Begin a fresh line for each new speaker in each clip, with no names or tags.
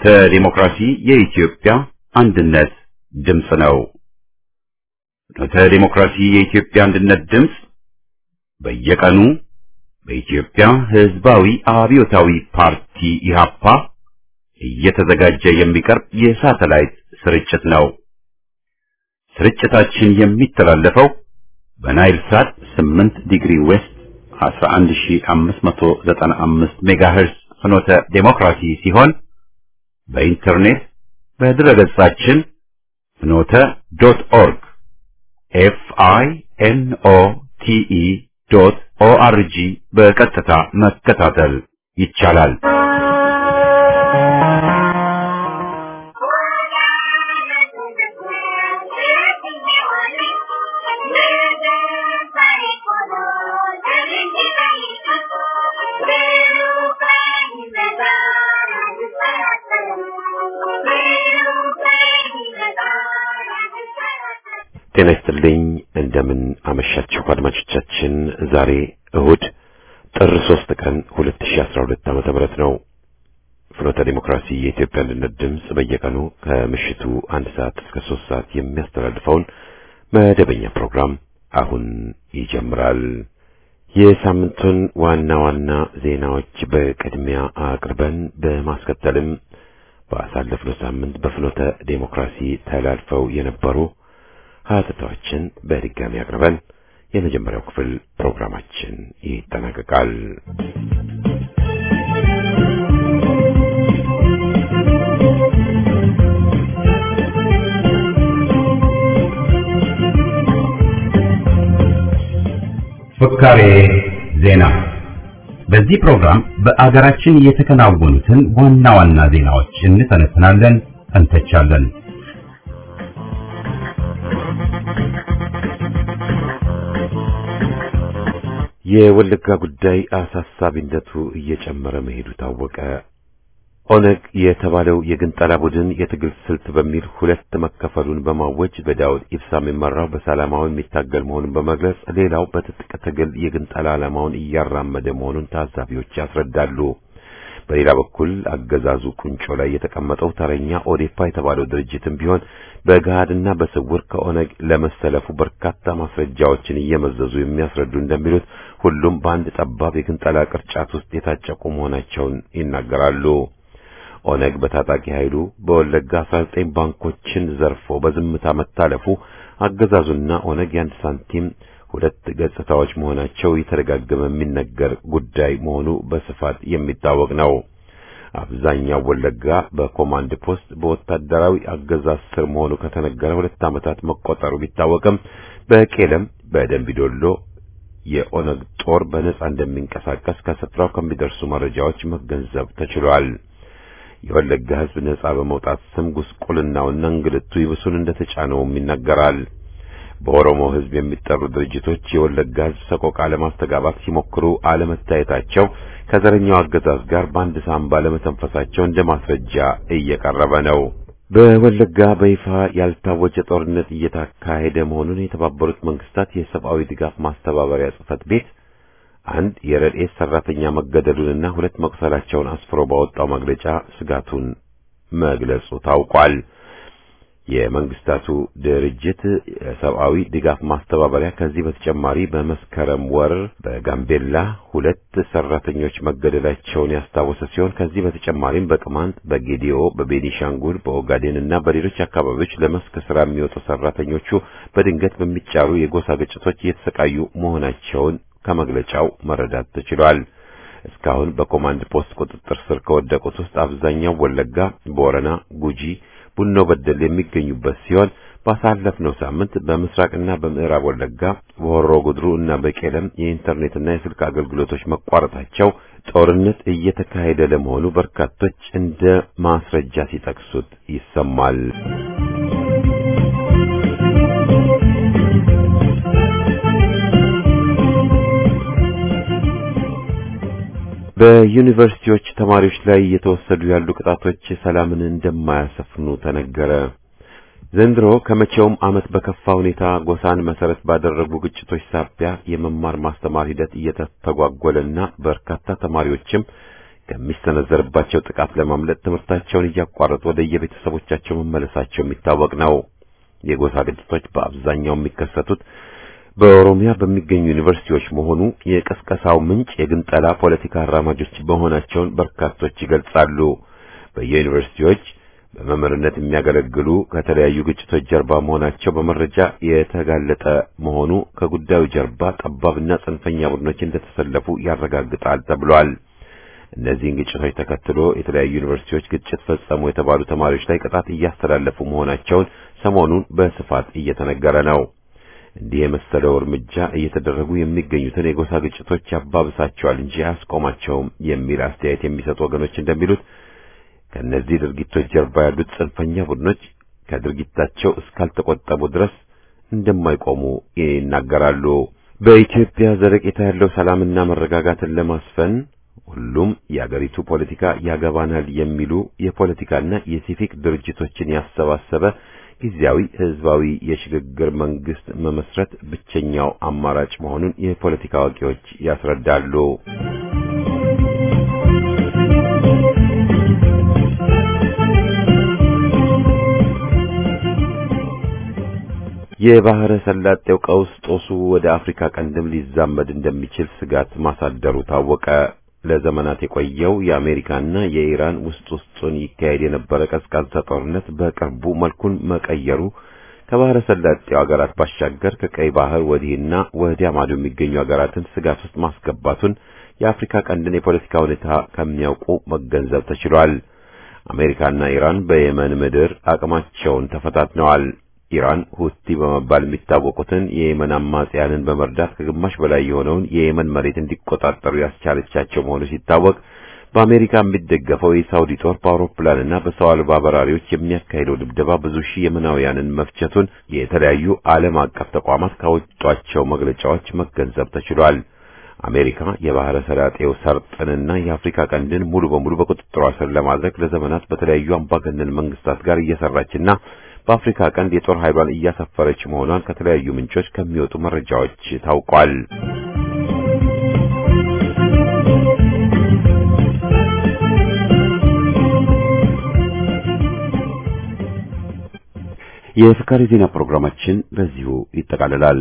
ፍኖተ ዲሞክራሲ የኢትዮጵያ አንድነት ድምፅ ነው። ፍኖተ ዲሞክራሲ የኢትዮጵያ አንድነት ድምፅ በየቀኑ በኢትዮጵያ ሕዝባዊ አብዮታዊ ፓርቲ ኢህአፓ እየተዘጋጀ የሚቀርብ የሳተላይት ስርጭት ነው። ስርጭታችን የሚተላለፈው በናይል ሳት 8 ዲግሪ ዌስት 11595 ሜጋሄርስ ፍኖተ ዴሞክራሲ ሲሆን በኢንተርኔት በድረገጻችን ፍኖተ ዶት ኦርግ ኤፍ አይ ኤን ኦ ቲ ኢ ዶት ኦ አር ጂ በቀጥታ መከታተል ይቻላል። ጤና ይስጥልኝ። እንደምን አመሻችሁ አድማጮቻችን። ዛሬ እሁድ ጥር 3 ቀን 2012 ዓመተ ምህረት ነው። ፍኖተ ዲሞክራሲ የኢትዮጵያ አንድነት ድምፅ በየቀኑ ከምሽቱ አንድ ሰዓት እስከ ሶስት ሰዓት የሚያስተላልፈውን መደበኛ ፕሮግራም አሁን ይጀምራል። የሳምንቱን ዋና ዋና ዜናዎች በቅድሚያ አቅርበን በማስከተልም ባሳለፍነው ሳምንት በፍኖተ ዲሞክራሲ ተላልፈው የነበሩ ሀተታዎችን በድጋሚ አቅርበን የመጀመሪያው ክፍል ፕሮግራማችን ይጠናቀቃል። ፍካሬ ዜና። በዚህ ፕሮግራም በአገራችን የተከናወኑትን ዋና ዋና ዜናዎች እንተነትናለን፣ እንተቻለን። የወለጋ ጉዳይ አሳሳቢነቱ እየጨመረ መሄዱ ታወቀ። ኦነግ የተባለው የግንጠላ ቡድን የትግል ስልት በሚል ሁለት መከፈሉን በማወጅ በዳውድ ኢብሳ የሚመራው በሰላማዊ የሚታገል መሆኑን በመግለጽ ሌላው በትጥቅ ትግል የግንጠላ ዓላማውን እያራመደ መሆኑን ታዛቢዎች ያስረዳሉ። በሌላ በኩል አገዛዙ ቁንጮ ላይ የተቀመጠው ተረኛ ኦዴፓ የተባለው ድርጅትም ቢሆን በገሃድና በስውር ከኦነግ ለመሰለፉ በርካታ ማስረጃዎችን እየመዘዙ የሚያስረዱ እንደሚሉት ሁሉም በአንድ ጠባብ የግንጠላ ቅርጫት ውስጥ የታጨቁ መሆናቸውን ይናገራሉ። ኦነግ በታጣቂ ኃይሉ በወለጋ 19 ባንኮችን ዘርፎ በዝምታ መታለፉ አገዛዙና ኦነግ የአንድ ሳንቲም ሁለት ገጽታዎች መሆናቸው የተደጋገመ የሚነገር ጉዳይ መሆኑ በስፋት የሚታወቅ ነው። አብዛኛው ወለጋ በኮማንድ ፖስት በወታደራዊ አገዛዝ ስር መሆኑ ከተነገረ ሁለት ዓመታት መቆጠሩ ቢታወቅም በቄለም በደንቢዶሎ የኦነግ ጦር በነጻ እንደሚንቀሳቀስ ከስፍራው ከሚደርሱ መረጃዎች መገንዘብ ተችሏል። የወለጋ ሕዝብ ነጻ በመውጣት ስም ጉስቁልናውና እንግልቱ ይብሱን እንደተጫነውም ይነገራል። በኦሮሞ ሕዝብ የሚጠሩ ድርጅቶች የወለጋ ሕዝብ ሰቆቃ ለማስተጋባት ሲሞክሩ አለመታየታቸው ከዘረኛው አገዛዝ ጋር በአንድ ሳምባ ለመተንፈሳቸው እንደ ማስረጃ እየቀረበ ነው። በወለጋ በይፋ ያልታወጀ ጦርነት እየተካሄደ መሆኑን የተባበሩት መንግስታት የሰብአዊ ድጋፍ ማስተባበሪያ ጽሕፈት ቤት አንድ የረድኤት ሰራተኛ መገደሉንና ሁለት መቁሰላቸውን አስፍሮ ባወጣው መግለጫ ስጋቱን መግለጹ ታውቋል። የመንግስታቱ ድርጅት የሰብአዊ ድጋፍ ማስተባበሪያ ከዚህ በተጨማሪ በመስከረም ወር በጋምቤላ ሁለት ሰራተኞች መገደላቸውን ያስታወሰ ሲሆን ከዚህ በተጨማሪም በቅማንት፣ በጌዲኦ፣ በቤኒሻንጉል፣ በኦጋዴን እና በሌሎች አካባቢዎች ለመስክ ስራ የሚወጡ ሰራተኞቹ በድንገት በሚጫሩ የጎሳ ግጭቶች እየተሰቃዩ መሆናቸውን ከመግለጫው መረዳት ተችሏል። እስካሁን በኮማንድ ፖስት ቁጥጥር ስር ከወደቁት ውስጥ አብዛኛው ወለጋ፣ ቦረና፣ ጉጂ ቡኖ በደል የሚገኙበት ሲሆን ባሳለፍነው ሳምንት በምስራቅና በምዕራብ ወለጋ በሆሮ ጉድሩ እና በቄለም የኢንተርኔትና የስልክ አገልግሎቶች መቋረጣቸው ጦርነት እየተካሄደ ለመሆኑ በርካቶች እንደ ማስረጃ ሲጠቅሱት ይሰማል። በዩኒቨርሲቲዎች ተማሪዎች ላይ እየተወሰዱ ያሉ ቅጣቶች ሰላምን እንደማያሰፍኑ ተነገረ። ዘንድሮ ከመቼውም ዓመት በከፋ ሁኔታ ጎሳን መሰረት ባደረጉ ግጭቶች ሳቢያ የመማር ማስተማር ሂደት እየተስተጓጎለና በርካታ ተማሪዎችም ከሚሰነዘርባቸው ጥቃት ለማምለጥ ትምህርታቸውን እያቋረጡ ወደ የቤተሰቦቻቸው መመለሳቸው የሚታወቅ ነው። የጎሳ ግጭቶች በአብዛኛው የሚከሰቱት በኦሮሚያ በሚገኙ ዩኒቨርሲቲዎች መሆኑ የቀስቀሳው ምንጭ የግንጠላ ፖለቲካ አራማጆች መሆናቸውን በርካቶች ይገልጻሉ። በየዩኒቨርሲቲዎች በመምህርነት የሚያገለግሉ ከተለያዩ ግጭቶች ጀርባ መሆናቸው በመረጃ የተጋለጠ መሆኑ ከጉዳዩ ጀርባ ጠባብና ጽንፈኛ ቡድኖች እንደተሰለፉ ያረጋግጣል ተብሏል። እነዚህን ግጭቶች ተከትሎ የተለያዩ ዩኒቨርሲቲዎች ግጭት ፈጸሙ የተባሉ ተማሪዎች ላይ ቅጣት እያስተላለፉ መሆናቸውን ሰሞኑን በስፋት እየተነገረ ነው። እንዲህ የመሰለው እርምጃ እየተደረጉ የሚገኙትን የጎሳ ግጭቶች ያባብሳቸዋል እንጂ አያስቆማቸውም የሚል አስተያየት የሚሰጡ ወገኖች እንደሚሉት ከእነዚህ ድርጊቶች ጀርባ ያሉት ጽንፈኛ ቡድኖች ከድርጊታቸው እስካልተቆጠቡ ድረስ እንደማይቆሙ ይናገራሉ። በኢትዮጵያ ዘለቄታ ያለው ሰላምና መረጋጋትን ለማስፈን ሁሉም የአገሪቱ ፖለቲካ ያገባናል የሚሉ የፖለቲካና የሲቪክ ድርጅቶችን ያሰባሰበ ጊዜያዊ ህዝባዊ የሽግግር መንግስት መመስረት ብቸኛው አማራጭ መሆኑን የፖለቲካ አዋቂዎች ያስረዳሉ። የባህረ ሰላጤው ቀውስ ጦሱ ወደ አፍሪካ ቀንድም ሊዛመድ እንደሚችል ስጋት ማሳደሩ ታወቀ። ለዘመናት የቆየው የአሜሪካና የኢራን ውስጥ ውስጡን ይካሄድ የነበረ ቀዝቃዛ ጦርነት በቅርቡ መልኩን መቀየሩ ከባህረ ሰላጤው ሀገራት ባሻገር ከቀይ ባህር ወዲህና ወዲያ ማዶ የሚገኙ ሀገራትን ስጋት ውስጥ ማስገባቱን የአፍሪካ ቀንድን የፖለቲካ ሁኔታ ከሚያውቁ መገንዘብ ተችሏል። አሜሪካና ኢራን በየመን ምድር አቅማቸውን ተፈታትነዋል። ኢራን ሁቲ በመባል የሚታወቁትን የየመን አማጽያንን በመርዳት ከግማሽ በላይ የሆነውን የየመን መሬት እንዲቆጣጠሩ ያስቻለቻቸው መሆኑ ሲታወቅ በአሜሪካ የሚደገፈው የሳውዲ ጦር በአውሮፕላንና በሰው አልባ በራሪዎች የሚያካሂደው ድብደባ ብዙ ሺህ የመናውያንን መፍጀቱን የተለያዩ ዓለም አቀፍ ተቋማት ካወጧቸው መግለጫዎች መገንዘብ ተችሏል። አሜሪካ የባህረ ሰላጤው ሰርጥንና የአፍሪካ ቀንድን ሙሉ በሙሉ በቁጥጥሯ ስር ለማድረግ ለዘመናት በተለያዩ አምባገነን መንግስታት ጋር እየሰራችና በአፍሪካ ቀንድ የጦር ኃይሏን እያሰፈረች መሆኗን ከተለያዩ ምንጮች ከሚወጡ መረጃዎች ታውቋል። የፍካሪ ዜና ፕሮግራማችን በዚሁ ይጠቃልላል።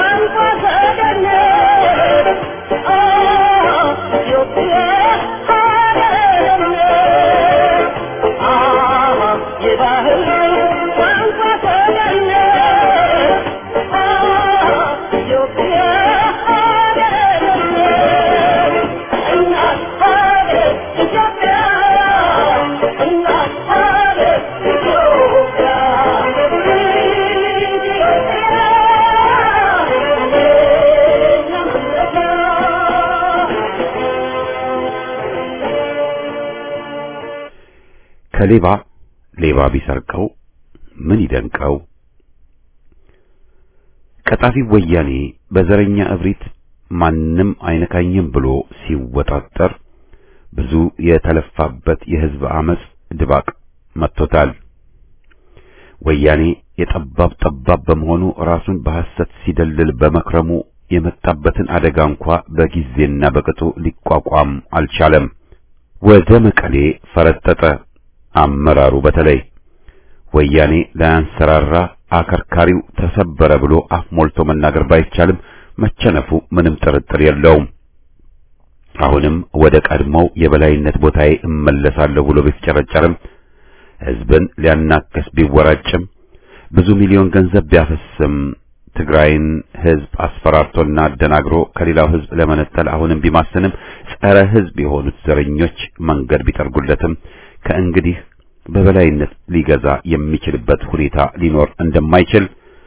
Oh,
ከሌባ ሌባ ቢሰርቀው ምን ይደንቀው? ቀጣፊ ወያኔ በዘረኛ እብሪት ማንም አይነካኝም ብሎ ሲወጣጠር ብዙ የተለፋበት የሕዝብ አመጽ ድባቅ መጥቶታል። ወያኔ የጠባብ ጠባብ በመሆኑ ራሱን በሐሰት ሲደልል በመክረሙ የመጣበትን አደጋ እንኳ በጊዜና በቅጡ ሊቋቋም አልቻለም። ወደ መቀሌ ፈረጠጠ። አመራሩ በተለይ ወያኔ ላያንሰራራ አከርካሪው ተሰበረ ብሎ አፍ ሞልቶ መናገር ባይቻልም መቸነፉ ምንም ጥርጥር የለውም። አሁንም ወደ ቀድሞው የበላይነት ቦታዬ እመለሳለሁ ብሎ ቢፍጨረጨርም ሕዝብን ሊያናከስ ቢወራጭም ብዙ ሚሊዮን ገንዘብ ቢያፈስም ትግራይን ሕዝብ አስፈራርቶና አደናግሮ ከሌላው ሕዝብ ለመነጠል አሁንም ቢማስንም ጸረ ሕዝብ የሆኑት ዘረኞች መንገድ ቢጠርጉለትም ከእንግዲህ በበላይነት ሊገዛ የሚችልበት ሁኔታ ሊኖር እንደማይችል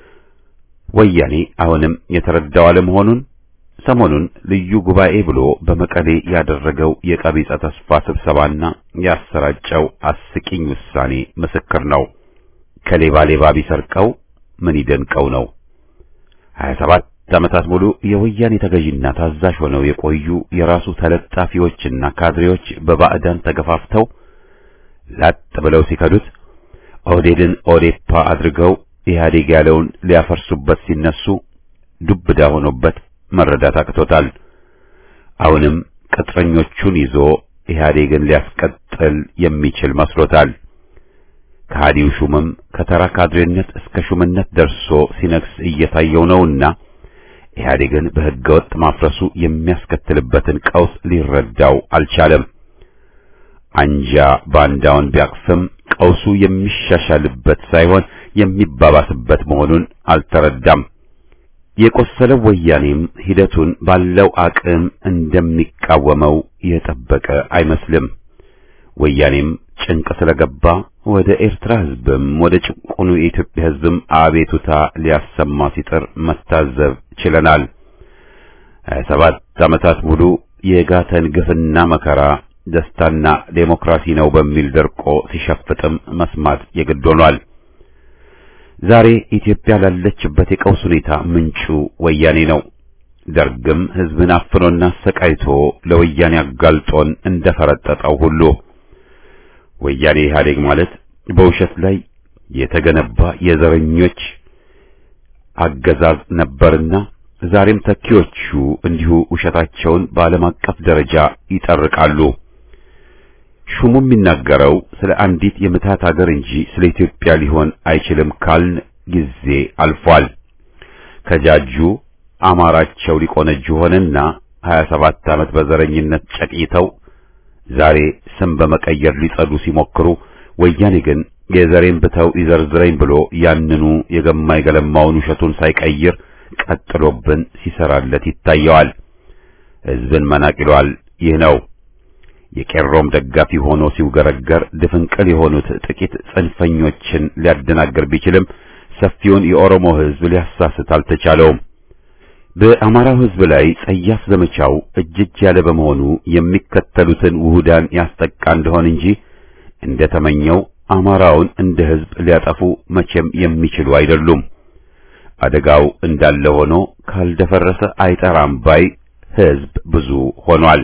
ወያኔ አሁንም የተረዳው አለመሆኑን ሰሞኑን ልዩ ጉባኤ ብሎ በመቀሌ ያደረገው የቀቢጸ ተስፋ ስብሰባና ያሰራጨው አስቂኝ ውሳኔ ምስክር ነው። ከሌባ ሌባ ቢሰርቀው ምን ይደንቀው ነው። ሀያ ሰባት ዓመታት ሙሉ የወያኔ ተገዥና ታዛዥ ሆነው የቆዩ የራሱ ተለጣፊዎችና ካድሬዎች በባዕዳን ተገፋፍተው ላጥ ብለው ሲከዱት ኦህዴድን ኦዴፓ አድርገው ኢህአዴግ ያለውን ሊያፈርሱበት ሲነሱ ዱብዳ ሆኖበት መረዳት አቅቶታል። አሁንም ቅጥረኞቹን ይዞ ኢህአዴግን ሊያስቀጥል የሚችል መስሎታል። ከሃዲው ሹምም ከተራ ካድሬነት እስከ ሹምነት ደርሶ ሲነግስ እየታየው ነውና ኢህአዴግን በሕገ ወጥ ማፍረሱ የሚያስከትልበትን ቀውስ ሊረዳው አልቻለም። አንጃ ባንዳውን ቢያቅፍም ቀውሱ የሚሻሻልበት ሳይሆን የሚባባስበት መሆኑን አልተረዳም። የቆሰለው ወያኔም ሂደቱን ባለው አቅም እንደሚቃወመው የጠበቀ አይመስልም። ወያኔም ጭንቅ ስለገባ ወደ ኤርትራ ሕዝብም ወደ ጭቁኑ የኢትዮጵያ ሕዝብም አቤቱታ ሊያሰማ ሲጥር መታዘብ ችለናል። ሀያ ሰባት ዓመታት ሙሉ የጋተን ግፍና መከራ ደስታና ዴሞክራሲ ነው በሚል ደርቆ ሲሸፍጥም መስማት የግድ ሆኗል። ዛሬ ኢትዮጵያ ላለችበት የቀውስ ሁኔታ ምንጩ ወያኔ ነው። ደርግም ሕዝብን አፍኖና አሰቃይቶ ለወያኔ አጋልጦን እንደፈረጠጠው ሁሉ ወያኔ ኢህአዴግ ማለት በውሸት ላይ የተገነባ የዘረኞች አገዛዝ ነበርና ዛሬም ተኪዎቹ እንዲሁ ውሸታቸውን በዓለም አቀፍ ደረጃ ይጠርቃሉ። ሹሙ የሚናገረው ስለ አንዲት የምታት ሀገር እንጂ ስለ ኢትዮጵያ ሊሆን አይችልም ካልን ጊዜ አልፏል። ከጃጁ አማራቸው ሊቆነጁ ሆነና 27 ዓመት በዘረኝነት ጨቅይተው ዛሬ ስም በመቀየር ሊጸዱ ሲሞክሩ ወያኔ ግን የዘሬን ብተው ይዘርዝረኝ ብሎ ያንኑ የገማይ ገለማውን ውሸቱን ሳይቀይር ቀጥሎብን ሲሰራለት ይታየዋል። ሕዝብን መናቅ ይሏል። ይህ ነው የቄሮም ደጋፊ ሆኖ ሲውገረገር ድፍንቅል የሆኑት ጥቂት ጽንፈኞችን ሊያደናገር ቢችልም ሰፊውን የኦሮሞ ሕዝብ ሊያሳስት አልተቻለውም። በአማራው ሕዝብ ላይ ጸያፍ ዘመቻው እጅግ ያለ በመሆኑ የሚከተሉትን ውሁዳን ያስጠቃ እንደሆን እንጂ እንደተመኘው አማራውን እንደ ሕዝብ ሊያጠፉ መቼም የሚችሉ አይደሉም። አደጋው እንዳለ ሆኖ ካልደፈረሰ አይጠራም ባይ ሕዝብ ብዙ ሆኗል።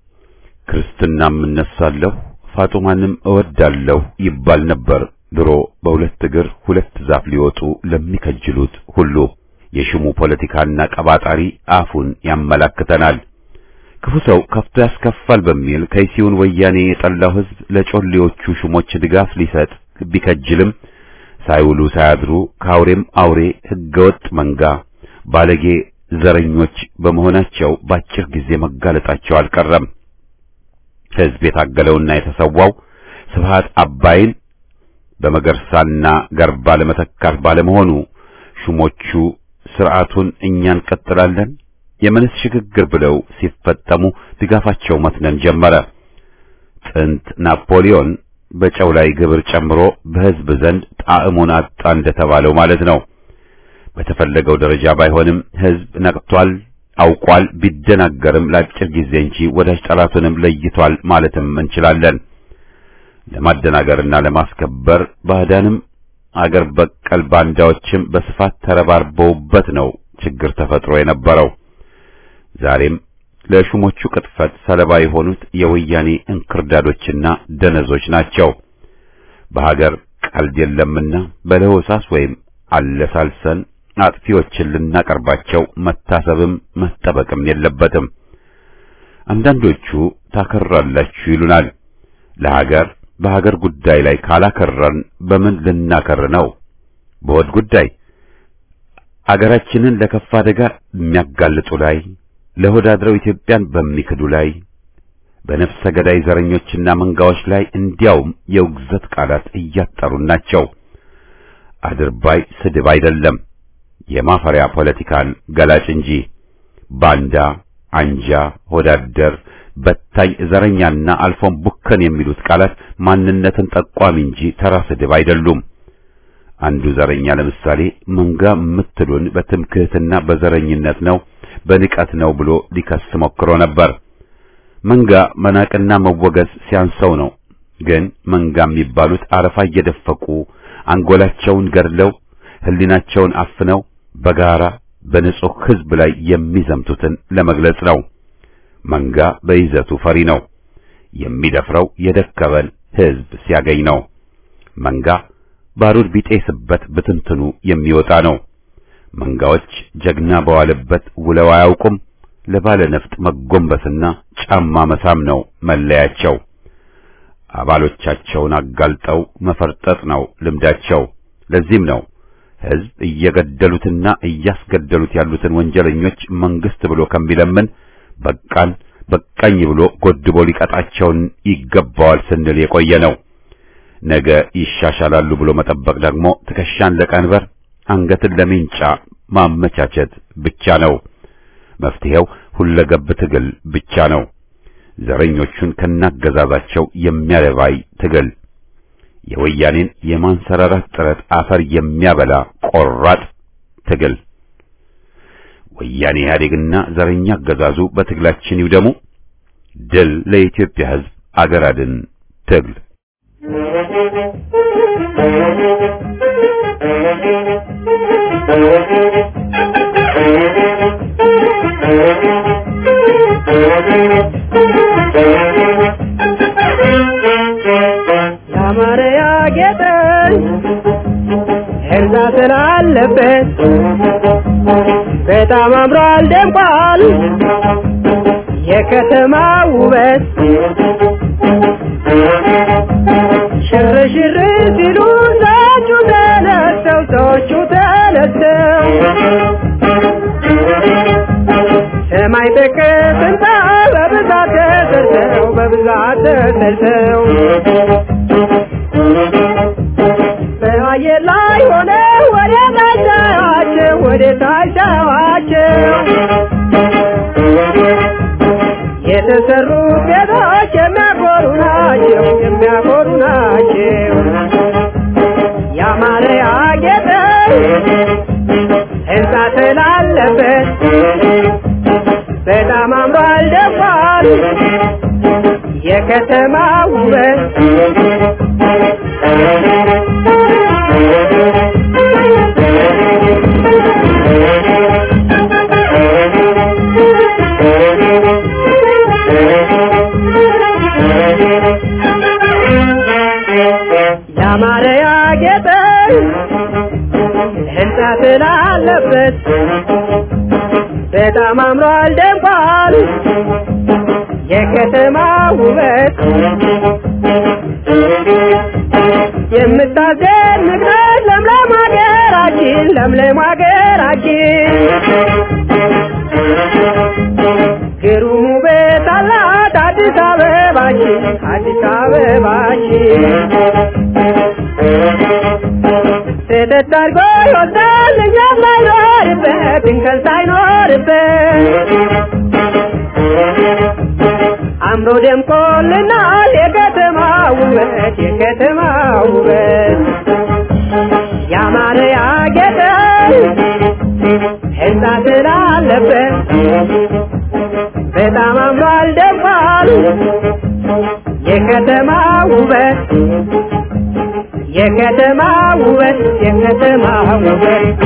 ክርስትናም እነሳለሁ ፋጡማንም እወዳለሁ ይባል ነበር ድሮ በሁለት እግር ሁለት ዛፍ ሊወጡ ለሚከጅሉት ሁሉ። የሽሙ ፖለቲካና ቀባጣሪ አፉን ያመላክተናል። ክፉ ሰው ከፍቶ ያስከፋል በሚል ከይሲውን ወያኔ የጠላው ሕዝብ ለጮሌዎቹ ሹሞች ድጋፍ ሊሰጥ ቢከጅልም ሳይውሉ ሳያድሩ ከአውሬም አውሬ ሕገወጥ መንጋ ባለጌ ዘረኞች በመሆናቸው በአጭር ጊዜ መጋለጣቸው አልቀረም። ሕዝብ የታገለውና የተሰዋው ስብሃት አባይን በመገርሳና ገርባ ለመተካት ባለመሆኑ ሹሞቹ ስርዓቱን እኛ እንቀጥላለን የመንስ ሽግግር ብለው ሲፈጠሙ ድጋፋቸው መትነን ጀመረ። ጥንት ናፖሊዮን በጨው ላይ ግብር ጨምሮ በሕዝብ ዘንድ ጣዕሙን አጣ እንደተባለው ማለት ነው። በተፈለገው ደረጃ ባይሆንም ሕዝብ ነቅቷል፣ አውቋል። ቢደናገርም ለአጭር ጊዜ እንጂ ወዳጅ ጠላቱንም ለይቷል ማለትም እንችላለን። ለማደናገርና ለማስከበር ባዕዳንም አገር በቀል ባንዳዎችም በስፋት ተረባርበውበት ነው ችግር ተፈጥሮ የነበረው። ዛሬም ለሹሞቹ ቅጥፈት ሰለባ የሆኑት የወያኔ እንክርዳዶችና ደነዞች ናቸው። በሀገር ቀልድ የለምና በለሆሳስ ወይም አለሳልሰን አጥፊዎችን ልናቀርባቸው መታሰብም መጠበቅም የለበትም። አንዳንዶቹ ታከራላችሁ ይሉናል። ለሀገር በሀገር ጉዳይ ላይ ካላከረን በምን ልናከር ነው? በሆድ ጉዳይ አገራችንን ለከፋ አደጋ የሚያጋልጡ ላይ ለሆድ አድረው ኢትዮጵያን በሚክዱ ላይ በነፍሰ ገዳይ ዘረኞችና መንጋዎች ላይ እንዲያውም የውግዘት ቃላት እያጠሩን ናቸው። አድርባይ ስድብ አይደለም፣ የማፈሪያ ፖለቲካን ገላጭ እንጂ ባንዳ፣ አንጃ፣ ሆዳደር፣ በታኝ፣ ዘረኛና አልፎም ቡከን የሚሉት ቃላት ማንነትን ጠቋሚ እንጂ ተራ ስድብ አይደሉም። አንዱ ዘረኛ ለምሳሌ መንጋ የምትሉን በትምክህትና በዘረኝነት ነው በንቀት ነው ብሎ ሊከስ ሞክሮ ነበር። መንጋ መናቅና መወገዝ ሲያንሰው ነው። ግን መንጋ የሚባሉት አረፋ እየደፈቁ አንጎላቸውን ገድለው ሕሊናቸውን አፍነው በጋራ በንጹህ ሕዝብ ላይ የሚዘምቱትን ለመግለጽ ነው። መንጋ በይዘቱ ፈሪ ነው። የሚደፍረው የደከበን ሕዝብ ሲያገኝ ነው። መንጋ ባሩድ ቢጤስበት ብትንትኑ የሚወጣ ነው። መንጋዎች ጀግና በዋለበት ውለው አያውቁም። ለባለ ነፍጥ መጎንበስና ጫማ መሳም ነው መለያቸው። አባሎቻቸውን አጋልጠው መፈርጠጥ ነው ልምዳቸው። ለዚህም ነው ሕዝብ እየገደሉትና እያስገደሉት ያሉትን ወንጀለኞች መንግስት ብሎ ከሚለምን በቃን በቃኝ ብሎ ጎድቦ ሊቀጣቸውን ይገባዋል ስንል የቆየ ነው። ነገ ይሻሻላሉ ብሎ መጠበቅ ደግሞ ትከሻን ለቀንበር አንገትን ለሜንጫ ማመቻቸት ብቻ ነው። መፍትሄው ሁለገብ ትግል ብቻ ነው። ዘረኞቹን ከናገዛዛቸው የሚያለባይ ትግል፣ የወያኔን የማንሰራራት ጥረት አፈር የሚያበላ ቆራጥ ትግል። ወያኔ ኢህአዴግና ዘረኛ አገዛዙ በትግላችን ይውደሙ። ድል ለኢትዮጵያ ሕዝብ፣ አገር አድን ትግል።
ያማረ ያጌጠ እርዛ ስላለበት በጣም አምሯል ደምቋል የከተማ ውበት ሽር ሽር ሲሉ ሰዎቹ ተነስተው ሰዎቹ ተነስተው ሰማይ ጠቀስ ህንፃ በብዛት ተሰርተው በብዛት ተሰርተው በአየር ላይ ሆነ ወደ ታቻዋቸው ወደ ታቻዋቸው የተሰሩት ቤቶች የሚያኮሩ ናቸው የሚያኮሩ ናቸው ያማረ ያጌጠ ህንፃ ስላለበት በጣም አምሯል ደምቋል የከተማ ውበት ያማረ ያጌጠ ህንፃ ስላለበት በጣም አምሯል ደምቋል የከተማ ውበት የምታስደንቅ ናት ለምለም ሀገራችን ለምለም ሀገራችን ግሩም ውበት አላት አዲስ አበባችን አዲስ አበባችን ስደት አድርጎ ይወስዳል እኛም ሳይኖርበት እንከን ሳይኖርበት አምሮ ደምቆልናል የከተማ ውበት የከተማ ውበት ያማረ ያጌጠ ህንፃ ስላለበት በጣም አምሯል ደምቋል የከተማ ውበት የከተማ ውበት የከተማ ውበት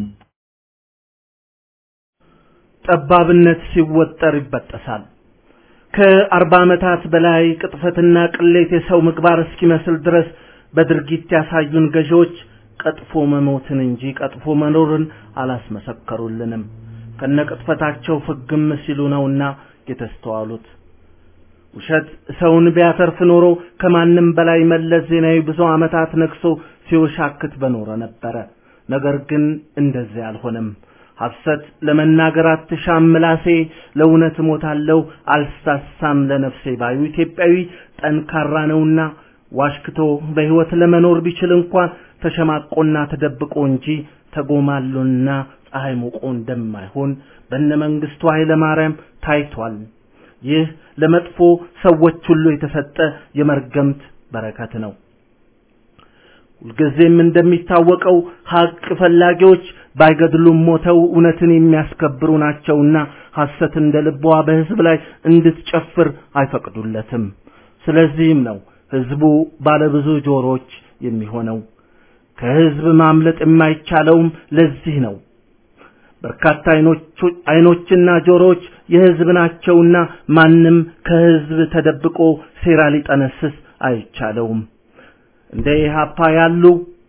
ጠባብነት ሲወጠር ይበጠሳል። ከአርባ ዓመታት በላይ ቅጥፈትና ቅሌት የሰው ምግባር እስኪመስል ድረስ በድርጊት ያሳዩን ገዢዎች ቀጥፎ መሞትን እንጂ ቀጥፎ መኖርን አላስመሰከሩልንም። ከነቅጥፈታቸው ፍግም ሲሉ ነውና የተስተዋሉት። ውሸት ሰውን ቢያተርፍ ኖሮ ከማንም በላይ መለስ ዜናዊ ብዙ ዓመታት ነግሶ ሲወሻክት በኖረ ነበረ። ነገር ግን እንደዚህ አልሆነም። ሐሰት ለመናገር አትሻም ምላሴ፣ ለእውነት እሞታለሁ አልሳሳም ለነፍሴ ባዩ ኢትዮጵያዊ ጠንካራ ነውና ዋሽክቶ በሕይወት ለመኖር ቢችል እንኳን ተሸማቆና ተደብቆ እንጂ ተጎማሎና ፀሐይ ሞቆ እንደማይሆን በነ መንግስቱ ኃይለ ማርያም ታይቷል። ይህ ለመጥፎ ሰዎች ሁሉ የተሰጠ የመርገምት በረከት ነው። ሁልጊዜም እንደሚታወቀው ሀቅ ፈላጊዎች ባይገድሉም ሞተው እውነትን የሚያስከብሩ ናቸውና ሐሰት እንደ ልቧ በሕዝብ ላይ እንድትጨፍር አይፈቅዱለትም። ስለዚህም ነው ሕዝቡ ባለብዙ ጆሮች የሚሆነው። ከሕዝብ ማምለጥ የማይቻለውም ለዚህ ነው። በርካታ አይኖችና ጆሮዎች የሕዝብ ናቸውና ማንም ከሕዝብ ተደብቆ ሴራ ሊጠነስስ አይቻለውም። እንደ ኢህአፓ ያሉ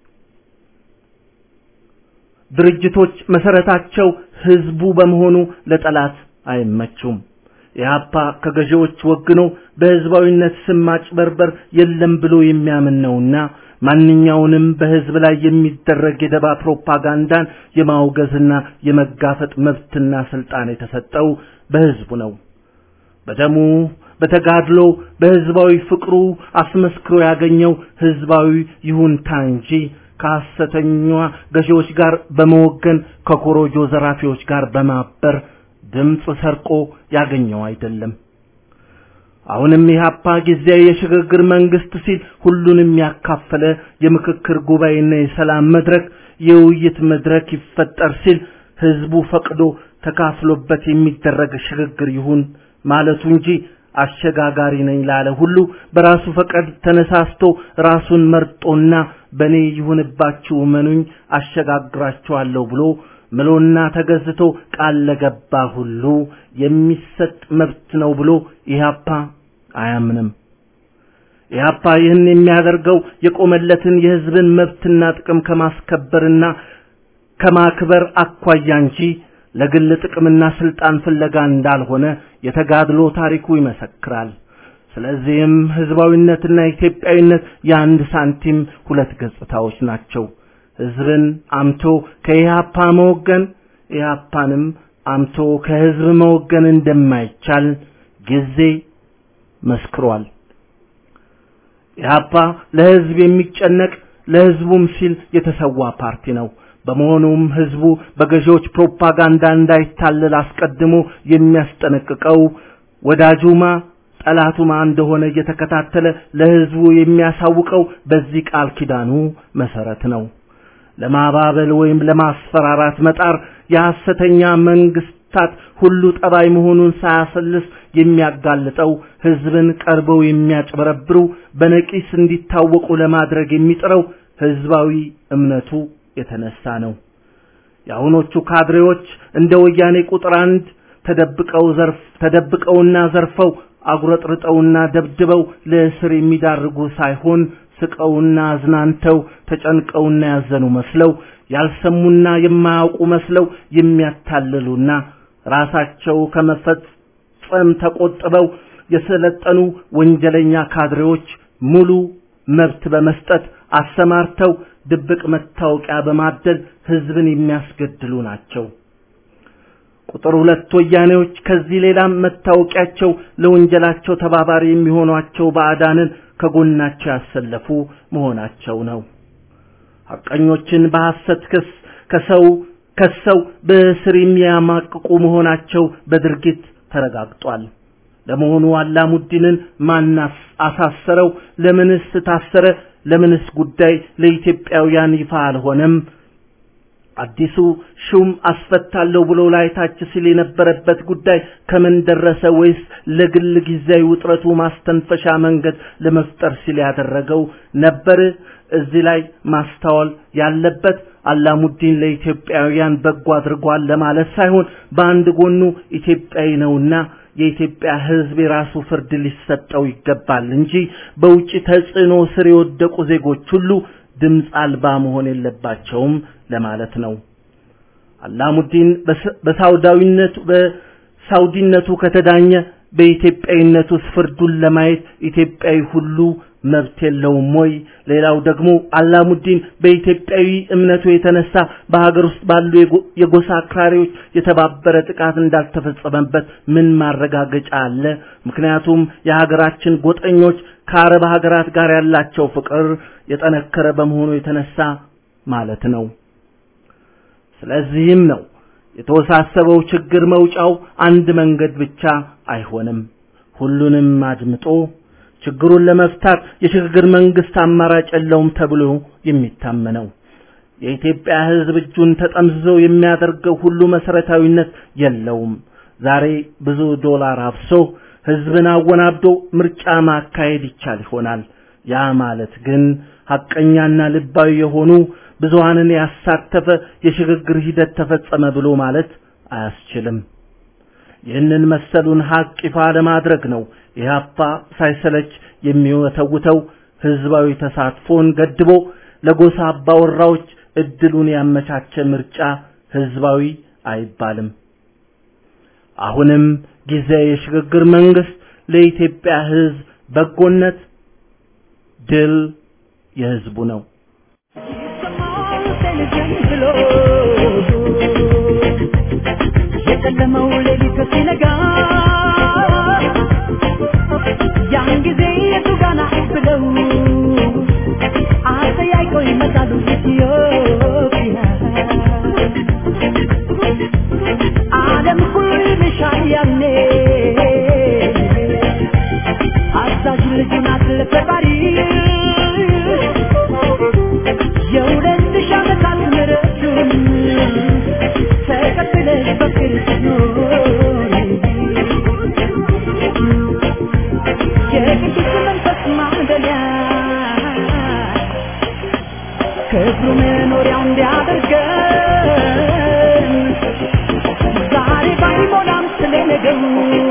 ድርጅቶች መሰረታቸው ሕዝቡ በመሆኑ ለጠላት አይመቹም። ኢህአፓ ከገዢዎች ወግኖ በሕዝባዊነት ስም ማጭበርበር የለም ብሎ የሚያምን ነውና ማንኛውንም በሕዝብ ላይ የሚደረግ የደባ ፕሮፓጋንዳን የማውገዝና የመጋፈጥ መብትና ስልጣን የተሰጠው በሕዝቡ ነው። በደሙ በተጋድሎ በሕዝባዊ ፍቅሩ አስመስክሮ ያገኘው ሕዝባዊ ይሁንታ እንጂ ከሐሰተኛ ገዢዎች ጋር በመወገን ከኮሮጆ ዘራፊዎች ጋር በማበር ድምፅ ሰርቆ ያገኘው አይደለም። አሁንም ኢህአፓ ጊዜያዊ የሽግግር መንግስት ሲል ሁሉንም ያካፈለ የምክክር ጉባኤና የሰላም መድረክ የውይይት መድረክ ይፈጠር ሲል ህዝቡ ፈቅዶ ተካፍሎበት የሚደረግ ሽግግር ይሁን ማለቱ እንጂ አሸጋጋሪ ነኝ ላለ ሁሉ በራሱ ፈቃድ ተነሳስቶ ራሱን መርጦና በኔ ይሁንባችሁ መኑኝ አሸጋግራችኋለሁ ብሎ ምሎና ተገዝቶ ቃል ለገባ ሁሉ የሚሰጥ መብት ነው ብሎ ኢህአፓ አያምንም። ኢህአፓ ይህን የሚያደርገው የቆመለትን የህዝብን መብትና ጥቅም ከማስከበርና ከማክበር አኳያ እንጂ ለግል ጥቅምና ስልጣን ፍለጋ እንዳልሆነ የተጋድሎ ታሪኩ ይመሰክራል። ስለዚህም ህዝባዊነትና ኢትዮጵያዊነት የአንድ ሳንቲም ሁለት ገጽታዎች ናቸው። ህዝብን አምቶ ከኢህአፓ መወገን ኢህአፓንም አምቶ ከህዝብ መወገን እንደማይቻል ጊዜ መስክሯል። ኢህአፓ ለህዝብ የሚጨነቅ ለህዝቡም ሲል የተሰዋ ፓርቲ ነው። በመሆኑም ህዝቡ በገዢዎች ፕሮፓጋንዳ እንዳይታለል አስቀድሞ የሚያስጠነቅቀው ወዳጁማ ጠላቱማ እንደሆነ እየተከታተለ ለህዝቡ የሚያሳውቀው በዚህ ቃል ኪዳኑ መሰረት ነው። ለማባበል ወይም ለማስፈራራት መጣር የሐሰተኛ መንግስታት ሁሉ ጠባይ መሆኑን ሳያሰልስ የሚያጋልጠው ህዝብን ቀርበው የሚያጭበረብሩ በነቂስ እንዲታወቁ ለማድረግ የሚጥረው ህዝባዊ እምነቱ የተነሳ ነው። የአሁኖቹ ካድሬዎች እንደ ወያኔ ቁጥር አንድ ተደብቀው ዘርፍ ተደብቀውና ዘርፈው አጉረጥርጠውና ደብድበው ለእስር የሚዳርጉ ሳይሆን ስቀውና አዝናንተው ተጨንቀውና ያዘኑ መስለው ያልሰሙና የማያውቁ መስለው የሚያታልሉና ራሳቸው ከመፈጸም ተቆጥበው የሰለጠኑ ወንጀለኛ ካድሬዎች ሙሉ መብት በመስጠት አሰማርተው ድብቅ መታወቂያ በማደል ህዝብን የሚያስገድሉ ናቸው። ቁጥር ሁለት ወያኔዎች ከዚህ ሌላም መታወቂያቸው ለወንጀላቸው ተባባሪ የሚሆኗቸው ባዕዳንን ከጎናቸው ያሰለፉ መሆናቸው ነው። ሐቀኞችን በሐሰት ክስ ከሰው ከሰው በእስር የሚያማቅቁ መሆናቸው በድርጊት ተረጋግጧል። ለመሆኑ አላሙዲንን ማን አሳሰረው? ለምንስ ታሰረ? ለምንስ ጉዳይ ለኢትዮጵያውያን ይፋ አልሆነም? አዲሱ ሹም አስፈታለሁ ብሎ ላይታች ሲል የነበረበት ጉዳይ ከምን ደረሰ? ወይስ ለግል ጊዜያዊ ውጥረቱ ማስተንፈሻ መንገድ ለመፍጠር ሲል ያደረገው ነበር? እዚህ ላይ ማስተዋል ያለበት አላሙዲን ለኢትዮጵያውያን በጎ አድርጓል ለማለት ሳይሆን በአንድ ጎኑ ኢትዮጵያዊ ነውና የኢትዮጵያ ሕዝብ የራሱ ፍርድ ሊሰጠው ይገባል እንጂ በውጭ ተጽዕኖ ስር የወደቁ ዜጎች ሁሉ ድምፅ አልባ መሆን የለባቸውም ለማለት ነው። አላሙዲን በሳውዳዊነቱ በሳውዲነቱ ከተዳኘ በኢትዮጵያዊነቱ ፍርዱን ለማየት ኢትዮጵያዊ ሁሉ መብት የለውም ወይ? ሌላው ደግሞ አላሙዲን በኢትዮጵያዊ እምነቱ የተነሳ በሀገር ውስጥ ባሉ የጎሳ አክራሪዎች የተባበረ ጥቃት እንዳልተፈጸመበት ምን ማረጋገጫ አለ? ምክንያቱም የሀገራችን ጎጠኞች ከአረብ ሀገራት ጋር ያላቸው ፍቅር የጠነከረ በመሆኑ የተነሳ ማለት ነው። ስለዚህም ነው የተወሳሰበው ችግር መውጫው አንድ መንገድ ብቻ አይሆንም። ሁሉንም አድምጦ ችግሩን ለመፍታት የሽግግር መንግስት አማራጭ የለውም ተብሎ የሚታመነው የኢትዮጵያ ሕዝብ እጁን ተጠምዝዞ የሚያደርገው ሁሉ መሰረታዊነት የለውም። ዛሬ ብዙ ዶላር አፍሶ ሕዝብን አወናብዶ ምርጫ ማካሄድ ይቻል ይሆናል። ያ ማለት ግን ሐቀኛና ልባዊ የሆኑ ብዙሃንን ያሳተፈ የሽግግር ሂደት ተፈጸመ ብሎ ማለት አያስችልም። ይህንን መሰሉን ሀቅ ይፋ ለማድረግ ነው ኢህአፓ ሳይሰለች የሚወተውተው ህዝባዊ ተሳትፎን ገድቦ ለጎሳ አባወራዎች እድሉን ያመቻቸ ምርጫ ህዝባዊ አይባልም። አሁንም ጊዜ የሽግግር መንግስት ለኢትዮጵያ ህዝብ በጎነት ድል የህዝቡ ነው።
የጨለመው ሌሊት ሲነጋ ያን ጊዜ የቱ ጋና ብለው አጠያይቀው ይመጣሉ ኢትዮጵያ ዓለም ሁሉ ይልሻል ያኔ አዛዥ ልጁ ናት ለፈጣሪ የሁለት ሺህ ዓመታት ምሕረቱን ተቀብለሽ በክርስቶስ የቅዱስ መንፈስ ማደሪያ ክብሩ መኖሪያው እንዲያደርገን ዛሬ ባይሞላም ስለ ነገሩ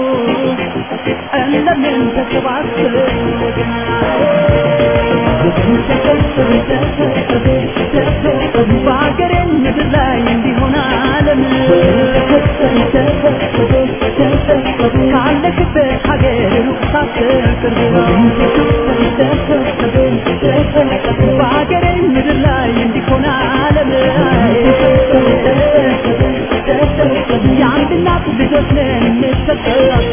እንደምን ተሰባስበን በሀገሬ ምድር ላይ እንዲሆን ዓለም ካለክበት ሀገር ሩቅ ሳትቀር በሀገሬ ምድር ላይ እንዲሆን ዓለም የአንድ እናት ልጆች ነን እንሰጣለን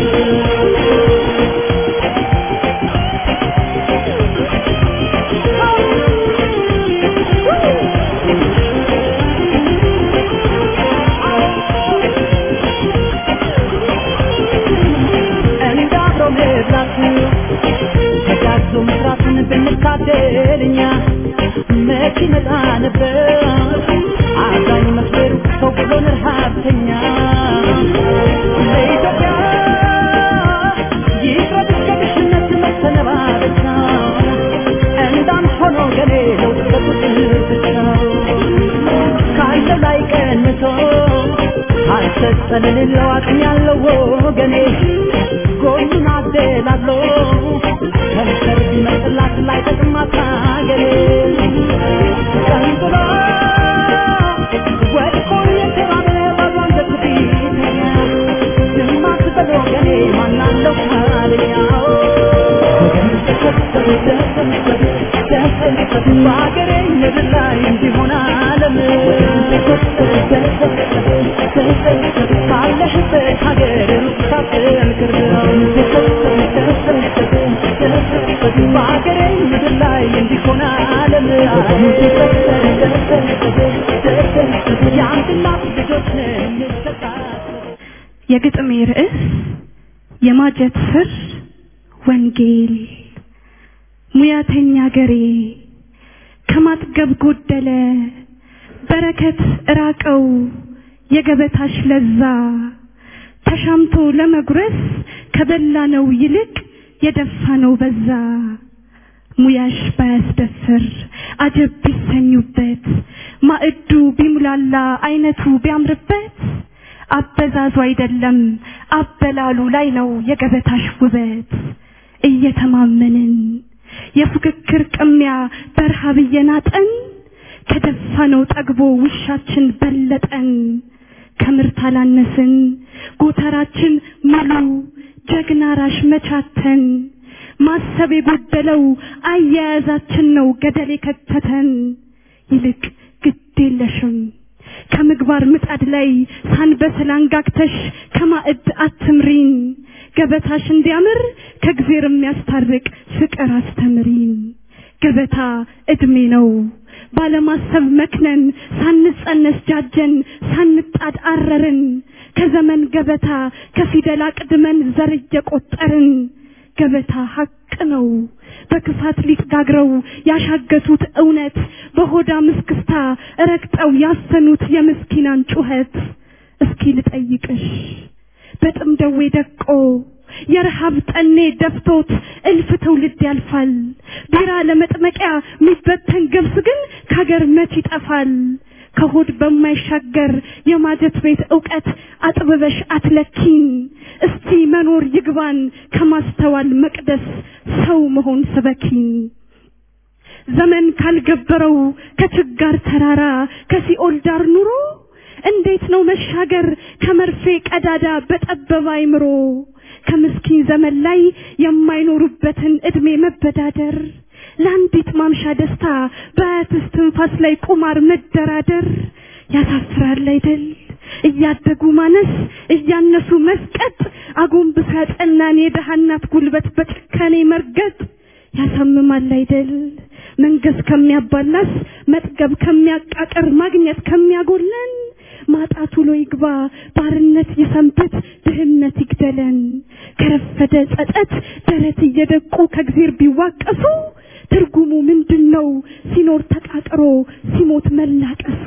እንደ አብሮ መብላት ተጋግዞ መስራትን ብንታደል እኛ መች ይመጣ ነበር አዛኝ መስበሩ ሰው ብሎን ረሃብተኛ ለኢትዮጵያ ይቅረብ እስከ ድህነት መሰነባበቻ እንዳንድ ሆኖ ገሌ ለውጥ በቁጥር ብቻ ካለው ላይ ቀንሶ አልሰጠን ሌለው አቅም ያለው ወገኔ ጎኑን አደላሎ ከንፈር ቢመጥላት ላይ ጠቅማት ሀገሬ ቀንጥሎ ወድቆ የተባለ ባሏን ዘግቢተኛ ዝም አትበል ወገኔ ማናለው ካልኛው በሀገሬ ምድር ላይ እንዲሆን ዓለም ካለሽበት ሀገር ሳትንክር በሀገሬ ምድር ላይ እንዲሆን ዓለም የአንድ እናት ልጆች ነን እንሰጣለን
የግጥሜ ርዕስ የማጀት ስር ወንጌል ሙያተኛ ገሬ ከማጥገብ ጎደለ በረከት ራቀው የገበታሽ ለዛ ተሻምቶ ለመጉረስ ከበላነው ይልቅ የደፋነው በዛ ሙያሽ ባያስደፍር አጀብ ቢሰኙበት ማዕዱ ቢሙላላ አይነቱ ቢያምርበት አበዛዙ አይደለም አበላሉ ላይ ነው የገበታሽ ውበት እየተማመንን የፉክክር ቅሚያ በረሃብ እየናጠን ከደፋነው ጠግቦ ውሻችን በለጠን ከምርት አላነስን ጎተራችን ሙሉ ጀግና ራሽ መቻተን ማሰብ የጎደለው አያያዛችን ነው ገደል የከተተን ይልቅ ግድ የለሽም ከምግባር ምጣድ ላይ ሳንበስል አንጋግተሽ ከማዕድ አትምሪን ገበታሽ እንዲያምር ከእግዜር የሚያስታርቅ ፍቅር አስተምሪን ገበታ እድሜ ነው ባለማሰብ መክነን ሳንጸነስ ጃጀን ሳንጣድ አረርን ከዘመን ገበታ ከፊደል አቅድመን ዘር እየቆጠርን ገበታ ሀቅ ነው በክፋት ሊጥ ጋግረው ያሻገቱት እውነት በሆዳ ምስክስታ ረግጠው ያሰኑት የምስኪናን ጩኸት እስኪ ልጠይቅሽ በጥም ደዌ ደቆ የረሃብ ጠኔ ደፍቶት እልፍ ትውልድ ያልፋል ቢራ ለመጥመቂያ የሚበተን ገብስ ግን ከሀገር መች ይጠፋል ከሆድ በማይሻገር የማጀት ቤት እውቀት አጥብበሽ አትለኪን እስቲ መኖር ይግባን ከማስተዋል መቅደስ ሰው መሆን ስበኪን ዘመን ካልገበረው ከችጋር ተራራ ከሲኦል ዳር ኑሮ እንዴት ነው መሻገር ከመርፌ ቀዳዳ በጠበበ አይምሮ ከምስኪን ዘመን ላይ የማይኖሩበትን እድሜ መበዳደር ለአንዲት ማምሻ ደስታ በአያትስ ትንፋስ ላይ ቁማር መደራደር ያሳፍራል አይደል እያደጉ ማነስ እያነሱ መስቀጥ አጎንብሳ ያጠናን የደሃ እናት ጉልበት በጭካኔ መርገጥ ያሳምማል አይደል መንገስ ከሚያባላስ መጥገብ ከሚያቃቅር ማግኘት ከሚያጎለን ማጣት ውሎ ይግባ ባርነት ይሰንብት ድህነት ይግደለን ከረፈደ ጸጸት ደረት እየደቁ ከእግዜር ቢዋቀሱ ትርጉሙ ምንድን ነው ሲኖር ተቃጥሮ ሲሞት መላቀሱ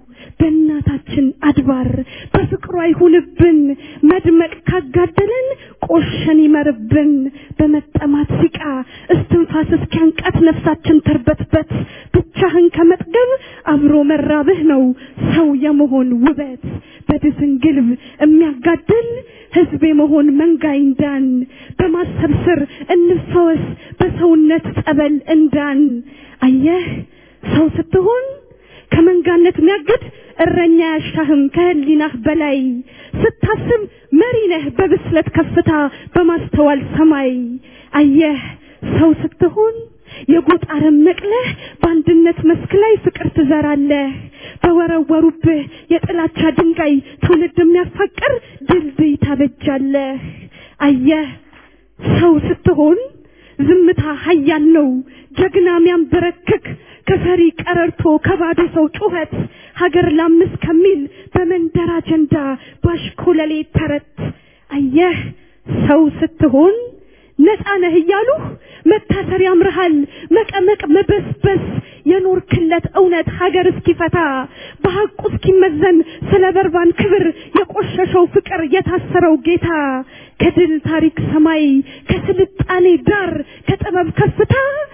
በእናታችን አድባር በፍቅሯ ይሁንብን መድመቅ ካጋደለን ቆሸን ይመርብን በመጠማት ሲቃ እስትንፋስ እስኪያንቃት ነፍሳችን ተርበትበት ብቻህን ከመጥገብ አብሮ መራብህ ነው ሰው የመሆን ውበት በድፍን ግልብ የሚያጋድል ህዝብ የመሆን መንጋ ይንዳን በማሰብ ስር እንፈወስ በሰውነት ጸበል እንዳን አየህ ሰው ስትሆን ከመንጋነት የሚያግድ እረኛ ያሻህም ከህሊናህ በላይ ስታስብ መሪ ነህ በብስለት ከፍታ በማስተዋል ሰማይ አየህ ሰው ስትሆን የጎጥ አረም ነቅለህ በአንድነት መስክ ላይ ፍቅር ትዘራለህ በወረወሩብህ የጥላቻ ድንጋይ ትውልድ የሚያፋቅር ድልድይ ታበጃለህ አየህ ሰው ስትሆን ዝምታ ሀያል ነው ጀግና ሚያንበረክክ ከፈሪ ቀረርቶ ከባዶ ሰው ጩኸት ሀገር ላምስ ከሚል በመንደር አጀንዳ ባሽኮለሌ ተረት አየህ ሰው ስትሆን ነፃ ነህ እያሉህ መታሰር ያምርሃል መቀመቅ መበስበስ የኖርክለት እውነት ሀገር እስኪፈታ በሐቁ እስኪመዘን ስለ በርባን ክብር የቆሸሸው ፍቅር የታሰረው ጌታ ከድል ታሪክ ሰማይ ከስልጣኔ ዳር ከጥበብ ከፍታ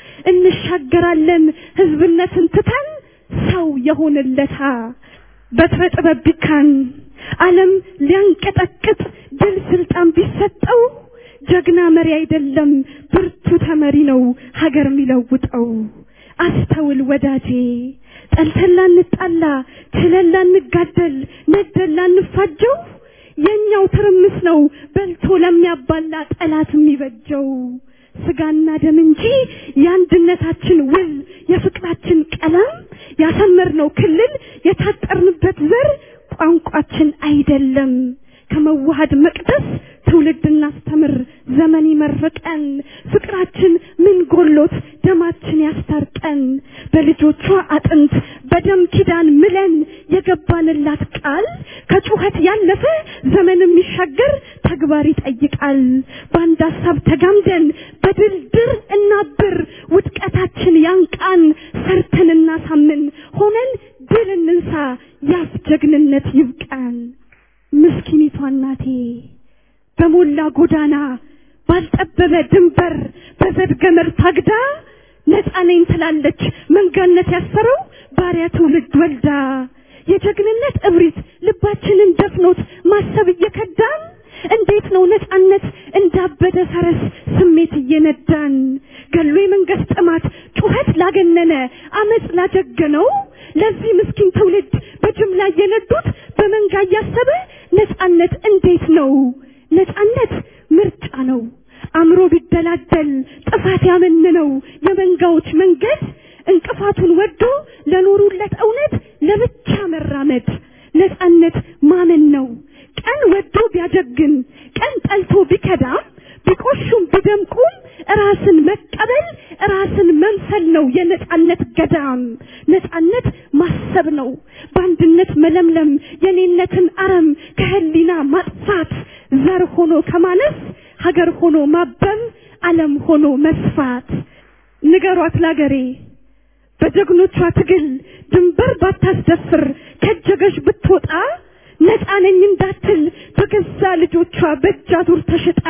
እንሻገራለን ህዝብነትን ትተን ሰው የሆንለታ በትረ ጥበብ ቢካን ዓለም ሊያንቀጠቅጥ ድል ስልጣን ቢሰጠው ጀግና መሪ አይደለም ብርቱ ተመሪ ነው ሀገር የሚለውጠው አስተውል ወዳጄ ጠልተን ላንጣላ ችለን ላንጋደል ነደን ላንፋጀው የኛው ትርምስ ነው በልቶ ለሚያባላ ጠላት የሚበጀው ስጋና ደም እንጂ የአንድነታችን ውል የፍቅራችን ቀለም ያሰመርነው ክልል የታጠርንበት ዘር ቋንቋችን አይደለም ከመዋሃድ መቅደስ ትውልድ እናስተምር ዘመን ይመርቀን ፍቅራችን ምን ጎሎት ደማችን ያስታርቀን በልጆቿ አጥንት በደም ኪዳን ምለን የገባንላት ቃል ከጩኸት ያለፈ ዘመን የሚሻገር ተግባር ይጠይቃል በአንድ ሀሳብ ተጋምደን በድልድር እናብር ውድቀታችን ያንቃን ሰርተን እናሳምን ሆነን ድል እንንሳ፣ ያፍ ጀግንነት ይብቃን። ምስኪኒቷ እናቴ በሞላ ጎዳና ባልጠበበ ድንበር በዘድ ገመድ ታግዳ ነፃ ነኝ ትላለች መንጋነት ያሰረው ባሪያ ትውልድ ወልዳ የጀግንነት እብሪት ልባችንን ደፍኖት ማሰብ እየከዳን እንዴት ነው ነፃነት እንዳበደ ፈረስ ስሜት እየነዳን ገሎ የመንግስት ጥማት ጩኸት ላገነነ አመፅ ላጀገነው ለዚህ ምስኪን ትውልድ በጅምላ እየነዱት በመንጋ እያሰበ ነፃነት እንዴት ነው? ነፃነት ምርጫ ነው። አእምሮ ቢደላደል ጥፋት ያመንነው የመንጋዎች መንገድ እንቅፋቱን ወዶ ለኖሩለት እውነት ለብቻ መራመድ ነፃነት ማመን ነው። ቀን ወዶ ቢያጀግን ቀን ጠልቶ ቢከዳም ቢቆሹም ቢደምቁም ራስን መቀበል ራስን መምሰል ነው የነፃነት ገዳም። ነፃነት ማሰብ ነው፣ በአንድነት መለምለም የኔነትን አረም ከህሊና ማጥፋት ዘር ሆኖ ከማነስ ሀገር ሆኖ ማበም ዓለም ሆኖ መስፋት። ንገሯት ላገሬ በጀግኖቿ ትግል ድንበር ባታስደፍር ከጀገሽ ብትወጣ ነፃ ነኝ እንዳትል በገዛ ልጆቿ በእጅ አዙር ተሽጣ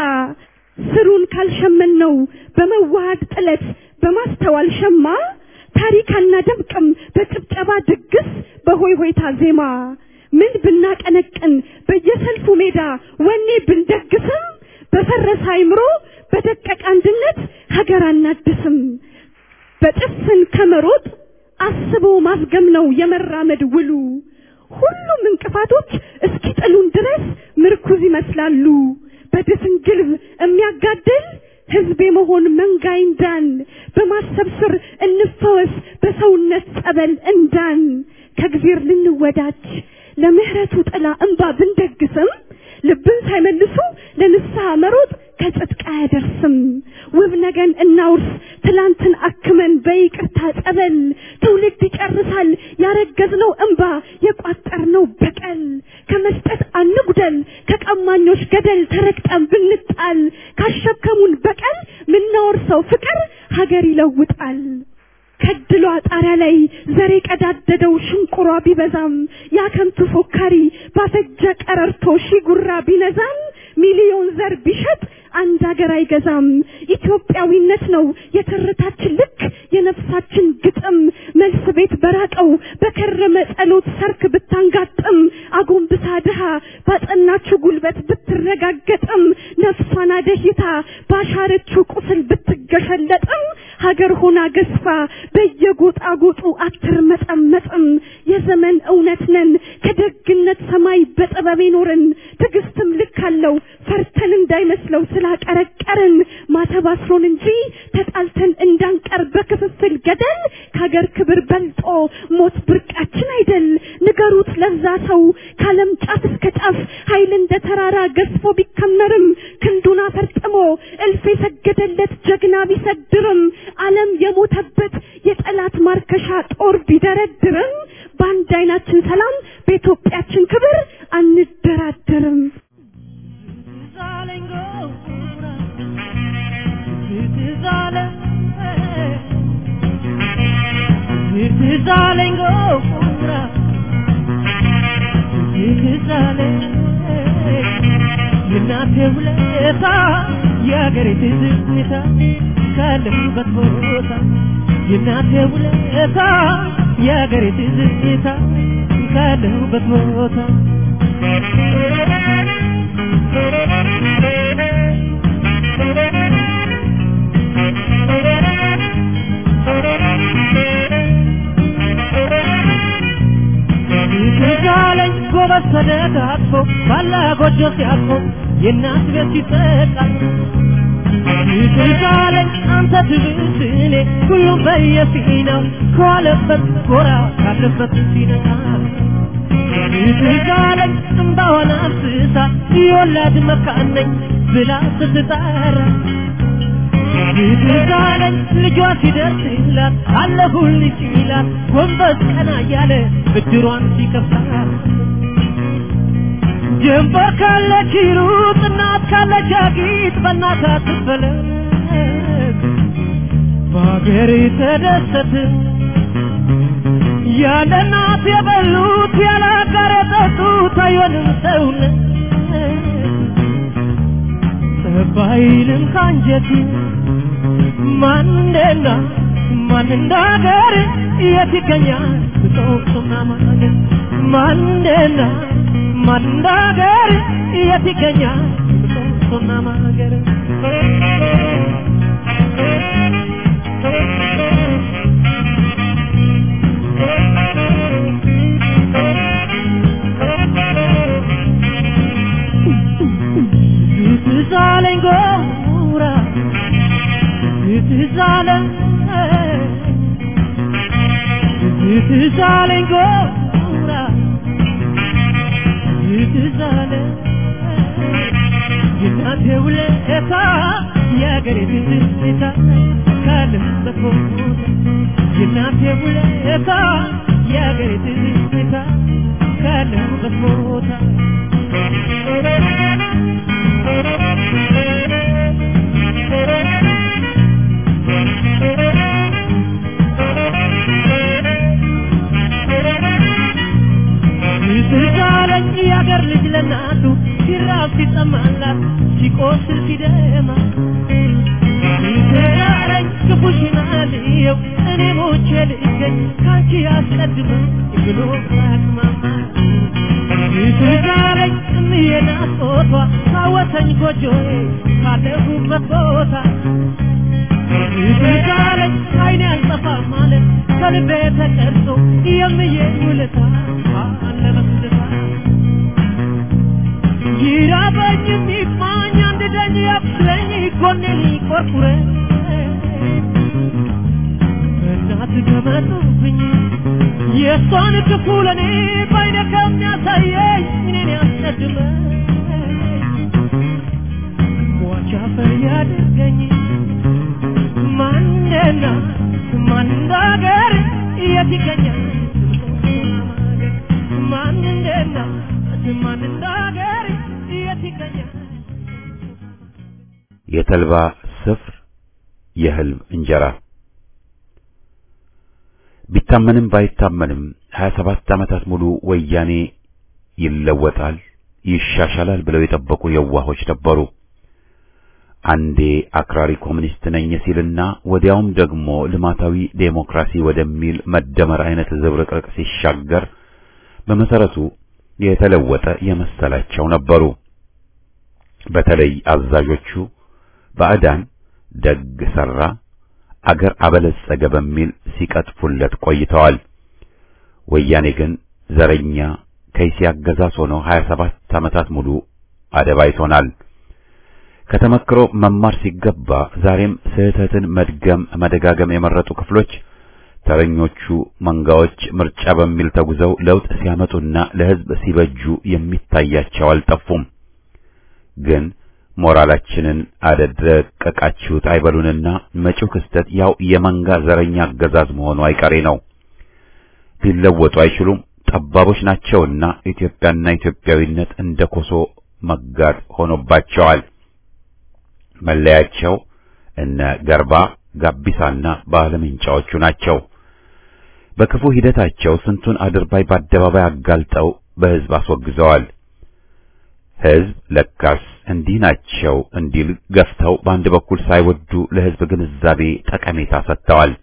ስሩን ካልሸመን ነው በመዋሃድ ጥለት በማስተዋል ሸማ ታሪክ አናደምቅም በጭብጨባ ድግስ በሆይ ሆይታ ዜማ ምን ብናቀነቅን በየሰልፉ ሜዳ ወኔ ብንደግስም በፈረሰ አይምሮ በደቀቀ አንድነት ሀገር አናድስም። በጭፍን ከመሮጥ አስቦ ማስገም ነው የመራመድ ውሉ። ሁሉም እንቅፋቶች እስኪጥሉን ድረስ ምርኩዝ ይመስላሉ። በድፍን ግልብ የሚያጋድል ህዝብ የመሆን መንጋ እንዳን በማሰብ ስር እንፈወስ በሰውነት ጸበል እንዳን ከእግዜር ልንወዳጅ ለምህረቱ ጥላ እንባ ብንደግስም ልብን ሳይመልሱ ለንስሐ መሮጥ ከጽድቅ አያደርስም። ውብ ነገን እናውርስ ትላንትን አክመን በይቅርታ ጸበል ትውልድ ይጨርሳል ያረገዝነው እንባ የቋጠርነው በቀል ከመስጠት አንጉደል ከቀማኞች ገደል ተረግጠን ብንጣል ካሸከሙን በቀል ምናወርሰው ፍቅር ሀገር ይለውጣል። ከድሏ ጣሪያ ላይ ዘር የቀዳደደው ሽንቁሯ ቢበዛም ያከንቱ ፎካሪ ባፈጀ ቀረርቶ ሺ ጉራ ቢነዛም ሚሊዮን ዘር ቢሸጥ አንድ ሀገር አይገዛም። ኢትዮጵያዊነት ነው የትርታችን ልክ የነፍሳችን ግጥም መልስ ቤት በራቀው በከረመ ጸሎት ሰርክ ብታንጋጥም አጎንብሳ ድሃ ባጸናችው ጉልበት ብትረጋገጥም ነፍሷን አደሂታ ባሻረችው ቁስል ብትገሸለጥም ሀገር ሆና ገዝፋ በየጎጣጎጡ አትርመጠመጥም። የዘመን እውነት ነን ከደግነት ሰማይ በጥበብ ኖርን ትዕግስትም ልክ አለው ፈርተን እንዳይመስለው ስላቀረቀርን ማተብ አስሮን እንጂ ተጣልተን እንዳንቀር በክፍፍል ገደል ከሀገር ክብር በልጦ ሞት ብርቃችን አይደል። ንገሩት ለዛ ሰው ከዓለም ጫፍ እስከ ጫፍ ኃይል እንደ ተራራ ገዝፎ ቢከመርም ክንዱን አፈርጥሞ እልፍ የሰገደለት ጀግና ቢሰድርም ዓለም የሞተበት የጠላት ማርከሻ ጦር ቢደረድርም በአንድ አይናችን ሰላም በኢትዮጵያችን ክብር አንደራደርም።
የእናቴ ውለታ የአገሬ ትዝታ ካለሁበት ቦታ የእናቴ ውለታ የአገሬ ትዝታ ካለሁበት ቦታ ትዛለኝ ጎበዝ ተደጋግፎ ባላ ጎጆ ሲያርፎ የእናት ቤት ሲጠቃ ትዛለኝ አንተ ትብስ እኔ ሁሉም በየፊናው ከዋለበት ጎራ ካለበት ሲነቃ ትዛለኝ እምባዋን አፍስሳ የወላድ መካን ነኝ ብላ ስትጠራ ትዛለኝ ልጇ ሲደርስላት አለሁልሽ ይላት ጎንበስ ቀና እያለ ብድሯን ሲከፍላት ጀንበር ካለች ይሩጥ እናት ካለች አጊጥ በእናት አትፈለግ በሀገር ተደሰት ያለ እናት የበሉት ያለ አጋር የጠጡት አይሆንም ሰውነት ባይልም ካንጀት ማን እንደና ማን እንዳገር የት ይገኛል ብጦቅና ማገር ማን እንደና ማን እንዳገር የት ይገኛል ብጦቅና ማገር ትዛለኝ ጎራ ትዛለኝ ትዛለኝ ጎራ ትዛለኝ የእናቴ ውለታ የአገሬ ትዝታ ካለበት ቦታ የእናቴ ውለታ የአገሬ ትዝታ ካለበት ቦታ ትዛለኝ የአገር ልጅ ለናቱ ሲራብ ሲጠማላት ሲቆስል ሲደማ ትዛለኝ ክፉሽን አልየው እኔ ሞቼ ልገኝ ካንቺ አስቀድመ ብሎ አቅማማ ትዛለኝ እምዬ ናፍቆቷ ካወሰኝ ጎጆዬ ካለሁበት ቦታ ትዛለኝ አይኔ አልጠፋም ማለት ከልቤ ተቀርጾ የምዬ ውለታ አለ መስልታ ይራበኝ የሚማኝ አንድ ደኝ ያብስለኝ ጎኔን ይቆርቁረኝ እናት ገመጡብኝ የእሷን ክፉ ለእኔ ባይነ ከሚያሳየኝ እኔን ያስቀድመ ሟች አፈር ያድርገኝ ማንና ማን እንዳገር የት ይገኛል ማን እንደና ማን እንዳገር የት ይገኛል
የተልባ ስፍር የህልም እንጀራ ቢታመንም ባይታመንም 27 ዓመታት ሙሉ ወያኔ ይለወጣል፣ ይሻሻላል ብለው የጠበቁ የዋሆች ነበሩ። አንዴ አክራሪ ኮሚኒስት ነኝ ሲልና ወዲያውም ደግሞ ልማታዊ ዴሞክራሲ ወደሚል መደመር አይነት ዝብርቅርቅ ሲሻገር በመሰረቱ የተለወጠ የመሰላቸው ነበሩ። በተለይ አዛዦቹ ባዕዳን ደግ ሰራ፣ አገር አበለጸገ በሚል ሲቀጥፉለት ቆይተዋል። ወያኔ ግን ዘረኛ ከይሲ አገዛዝ ሆኖ 27 ዓመታት ሙሉ አደባይቶናል። ከተመክሮ መማር ሲገባ ዛሬም ስህተትን መድገም መደጋገም የመረጡ ክፍሎች ተረኞቹ መንጋዎች ምርጫ በሚል ተጉዘው ለውጥ ሲያመጡና ለሕዝብ ሲበጁ የሚታያቸው አልጠፉም። ግን ሞራላችንን አደረቀቃችሁት አይበሉንና መጪው ክስተት ያው የመንጋ ዘረኛ አገዛዝ መሆኑ አይቀሬ ነው። ሊለወጡ አይችሉም። ጠባቦች ናቸውና ኢትዮጵያና ኢትዮጵያዊነት እንደ ኮሶ መጋድ ሆኖባቸዋል። መለያቸው እነ ገርባ ጋቢሳና ባለምንጫዎቹ ናቸው። በክፉ ሂደታቸው ስንቱን አድርባይ በአደባባይ አጋልጠው በሕዝብ አስወግዘዋል። ሕዝብ ለካስ እንዲህ ናቸው እንዲል ገፍተው በአንድ በኩል ሳይወዱ ለሕዝብ ግንዛቤ ጠቀሜታ ሰጥተዋል።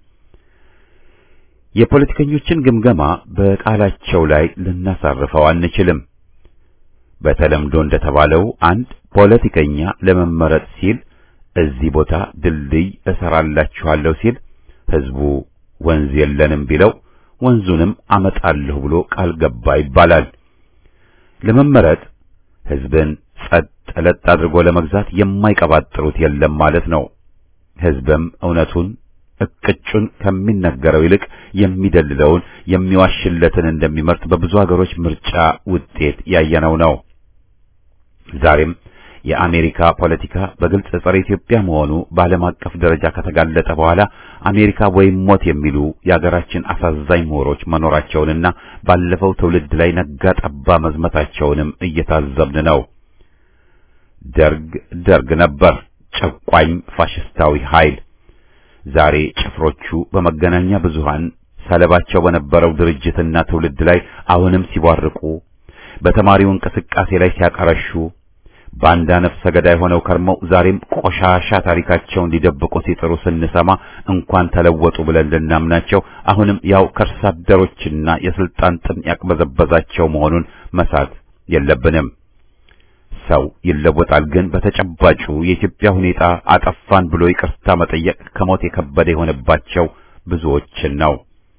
የፖለቲከኞችን ግምገማ በቃላቸው ላይ ልናሳርፈው አንችልም። በተለምዶ እንደተባለው አንድ ፖለቲከኛ ለመመረጥ ሲል እዚህ ቦታ ድልድይ እሰራላችኋለሁ ሲል ሕዝቡ ወንዝ የለንም ቢለው ወንዙንም አመጣለሁ ብሎ ቃል ገባ ይባላል። ለመመረጥ ሕዝብን ጸጥ ለጥ አድርጎ ለመግዛት የማይቀባጥሩት የለም ማለት ነው። ሕዝብም እውነቱን እቅጩን ከሚነገረው ይልቅ የሚደልለውን የሚዋሽለትን እንደሚመርጥ በብዙ ሀገሮች ምርጫ ውጤት ያየነው ነው። ዛሬም የአሜሪካ ፖለቲካ በግልጽ ጸረ ኢትዮጵያ መሆኑ በዓለም አቀፍ ደረጃ ከተጋለጠ በኋላ አሜሪካ ወይም ሞት የሚሉ የአገራችን አሳዛኝ ምሁሮች መኖራቸውንና ባለፈው ትውልድ ላይ ነጋ ጠባ መዝመታቸውንም እየታዘብን ነው። ደርግ ደርግ ነበር፣ ጨቋኝ ፋሽስታዊ ኃይል። ዛሬ ጭፍሮቹ በመገናኛ ብዙሃን ሰለባቸው በነበረው ድርጅትና ትውልድ ላይ አሁንም ሲቧርቁ፣ በተማሪው እንቅስቃሴ ላይ ሲያቀረሹ፣ ባንዳ ነፍሰ ገዳይ ሆነው ከርመው ዛሬም ቆሻሻ ታሪካቸውን ሊደብቁ ሲጥሩ ስንሰማ እንኳን ተለወጡ ብለን ልናምናቸው አሁንም ያው ከርሳ አደሮችና የስልጣን ጥም ያቅበዘበዛቸው መሆኑን መሳት የለብንም። ሰው ይለወጣል፣ ግን በተጨባጩ የኢትዮጵያ ሁኔታ አጠፋን ብሎ ይቅርታ መጠየቅ ከሞት የከበደ የሆነባቸው ብዙዎችን ነው።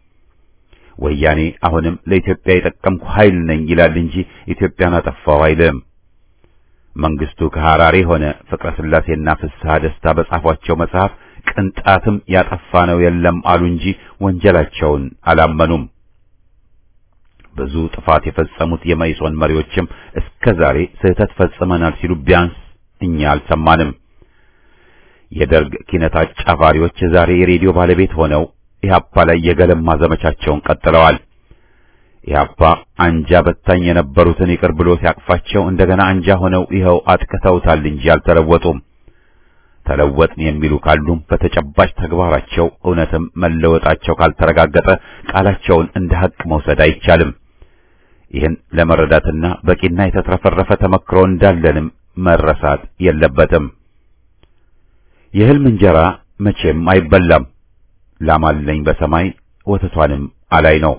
ወያኔ አሁንም ለኢትዮጵያ የጠቀምኩ ኃይል ነኝ ይላል እንጂ ኢትዮጵያን አጠፋው አይልም። መንግስቱ ከሐራሬ ሆነ ፍቅረ ስላሴና ፍስሐ ደስታ በጻፏቸው መጽሐፍ ቅንጣትም ያጠፋ ነው የለም አሉ እንጂ ወንጀላቸውን አላመኑም። ብዙ ጥፋት የፈጸሙት የመኢሶን መሪዎችም እስከ ዛሬ ስህተት ፈጽመናል ሲሉ ቢያንስ እኛ አልሰማንም። የደርግ ኪነት አጫፋሪዎች ዛሬ የሬዲዮ ባለቤት ሆነው ኢህአፓ ላይ የገለማ ዘመቻቸውን ቀጥለዋል። ኢህአፓ አንጃ በታኝ የነበሩትን ይቅር ብሎ ሲያቅፋቸው እንደገና አንጃ ሆነው ይኸው አጥቅተውታል እንጂ አልተለወጡም። ተለወጥን የሚሉ ካሉም በተጨባጭ ተግባራቸው እውነትም መለወጣቸው ካልተረጋገጠ ቃላቸውን እንደ ሐቅ መውሰድ አይቻልም። ይህን ለመረዳትና በቂና የተትረፈረፈ ተመክሮ እንዳለንም መረሳት የለበትም። የህልም እንጀራ መቼም አይበላም። ላም አለኝ በሰማይ ወተቷንም አላይ ነው።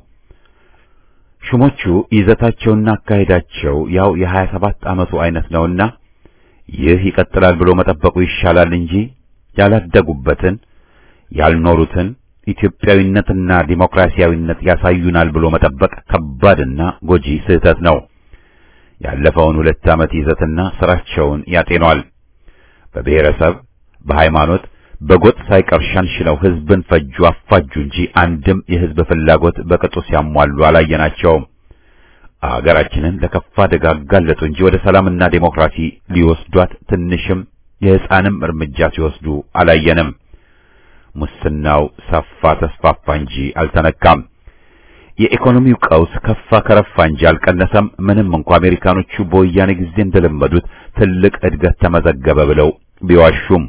ሹሞቹ ይዘታቸውና አካሄዳቸው ያው የሀያ ሰባት ዓመቱ አይነት ነውና ይህ ይቀጥላል ብሎ መጠበቁ ይሻላል እንጂ ያላደጉበትን ያልኖሩትን ኢትዮጵያዊነትና ዲሞክራሲያዊነት ያሳዩናል ብሎ መጠበቅ ከባድና ጎጂ ስህተት ነው። ያለፈውን ሁለት ዓመት ይዘትና ስራቸውን ያጤኗል። በብሔረሰብ፣ በሃይማኖት፣ በጎጥ ሳይቀር ሸንሽነው ህዝብን ፈጁ፣ አፋጁ እንጂ አንድም የህዝብ ፍላጎት በቅጡ ሲያሟሉ አላየናቸውም። አገራችንን ለከፋ አደጋ አጋለጡ እንጂ ወደ ሰላምና ዴሞክራሲ ሊወስዷት ትንሽም የሕፃንም እርምጃ ሲወስዱ አላየንም። ሙስናው ሰፋ ተስፋፋ እንጂ አልተነካም። የኢኮኖሚው ቀውስ ከፋ ከረፋ እንጂ አልቀነሰም። ምንም እንኳ አሜሪካኖቹ በወያኔ ጊዜ እንደለመዱት ትልቅ እድገት ተመዘገበ ብለው ቢዋሹም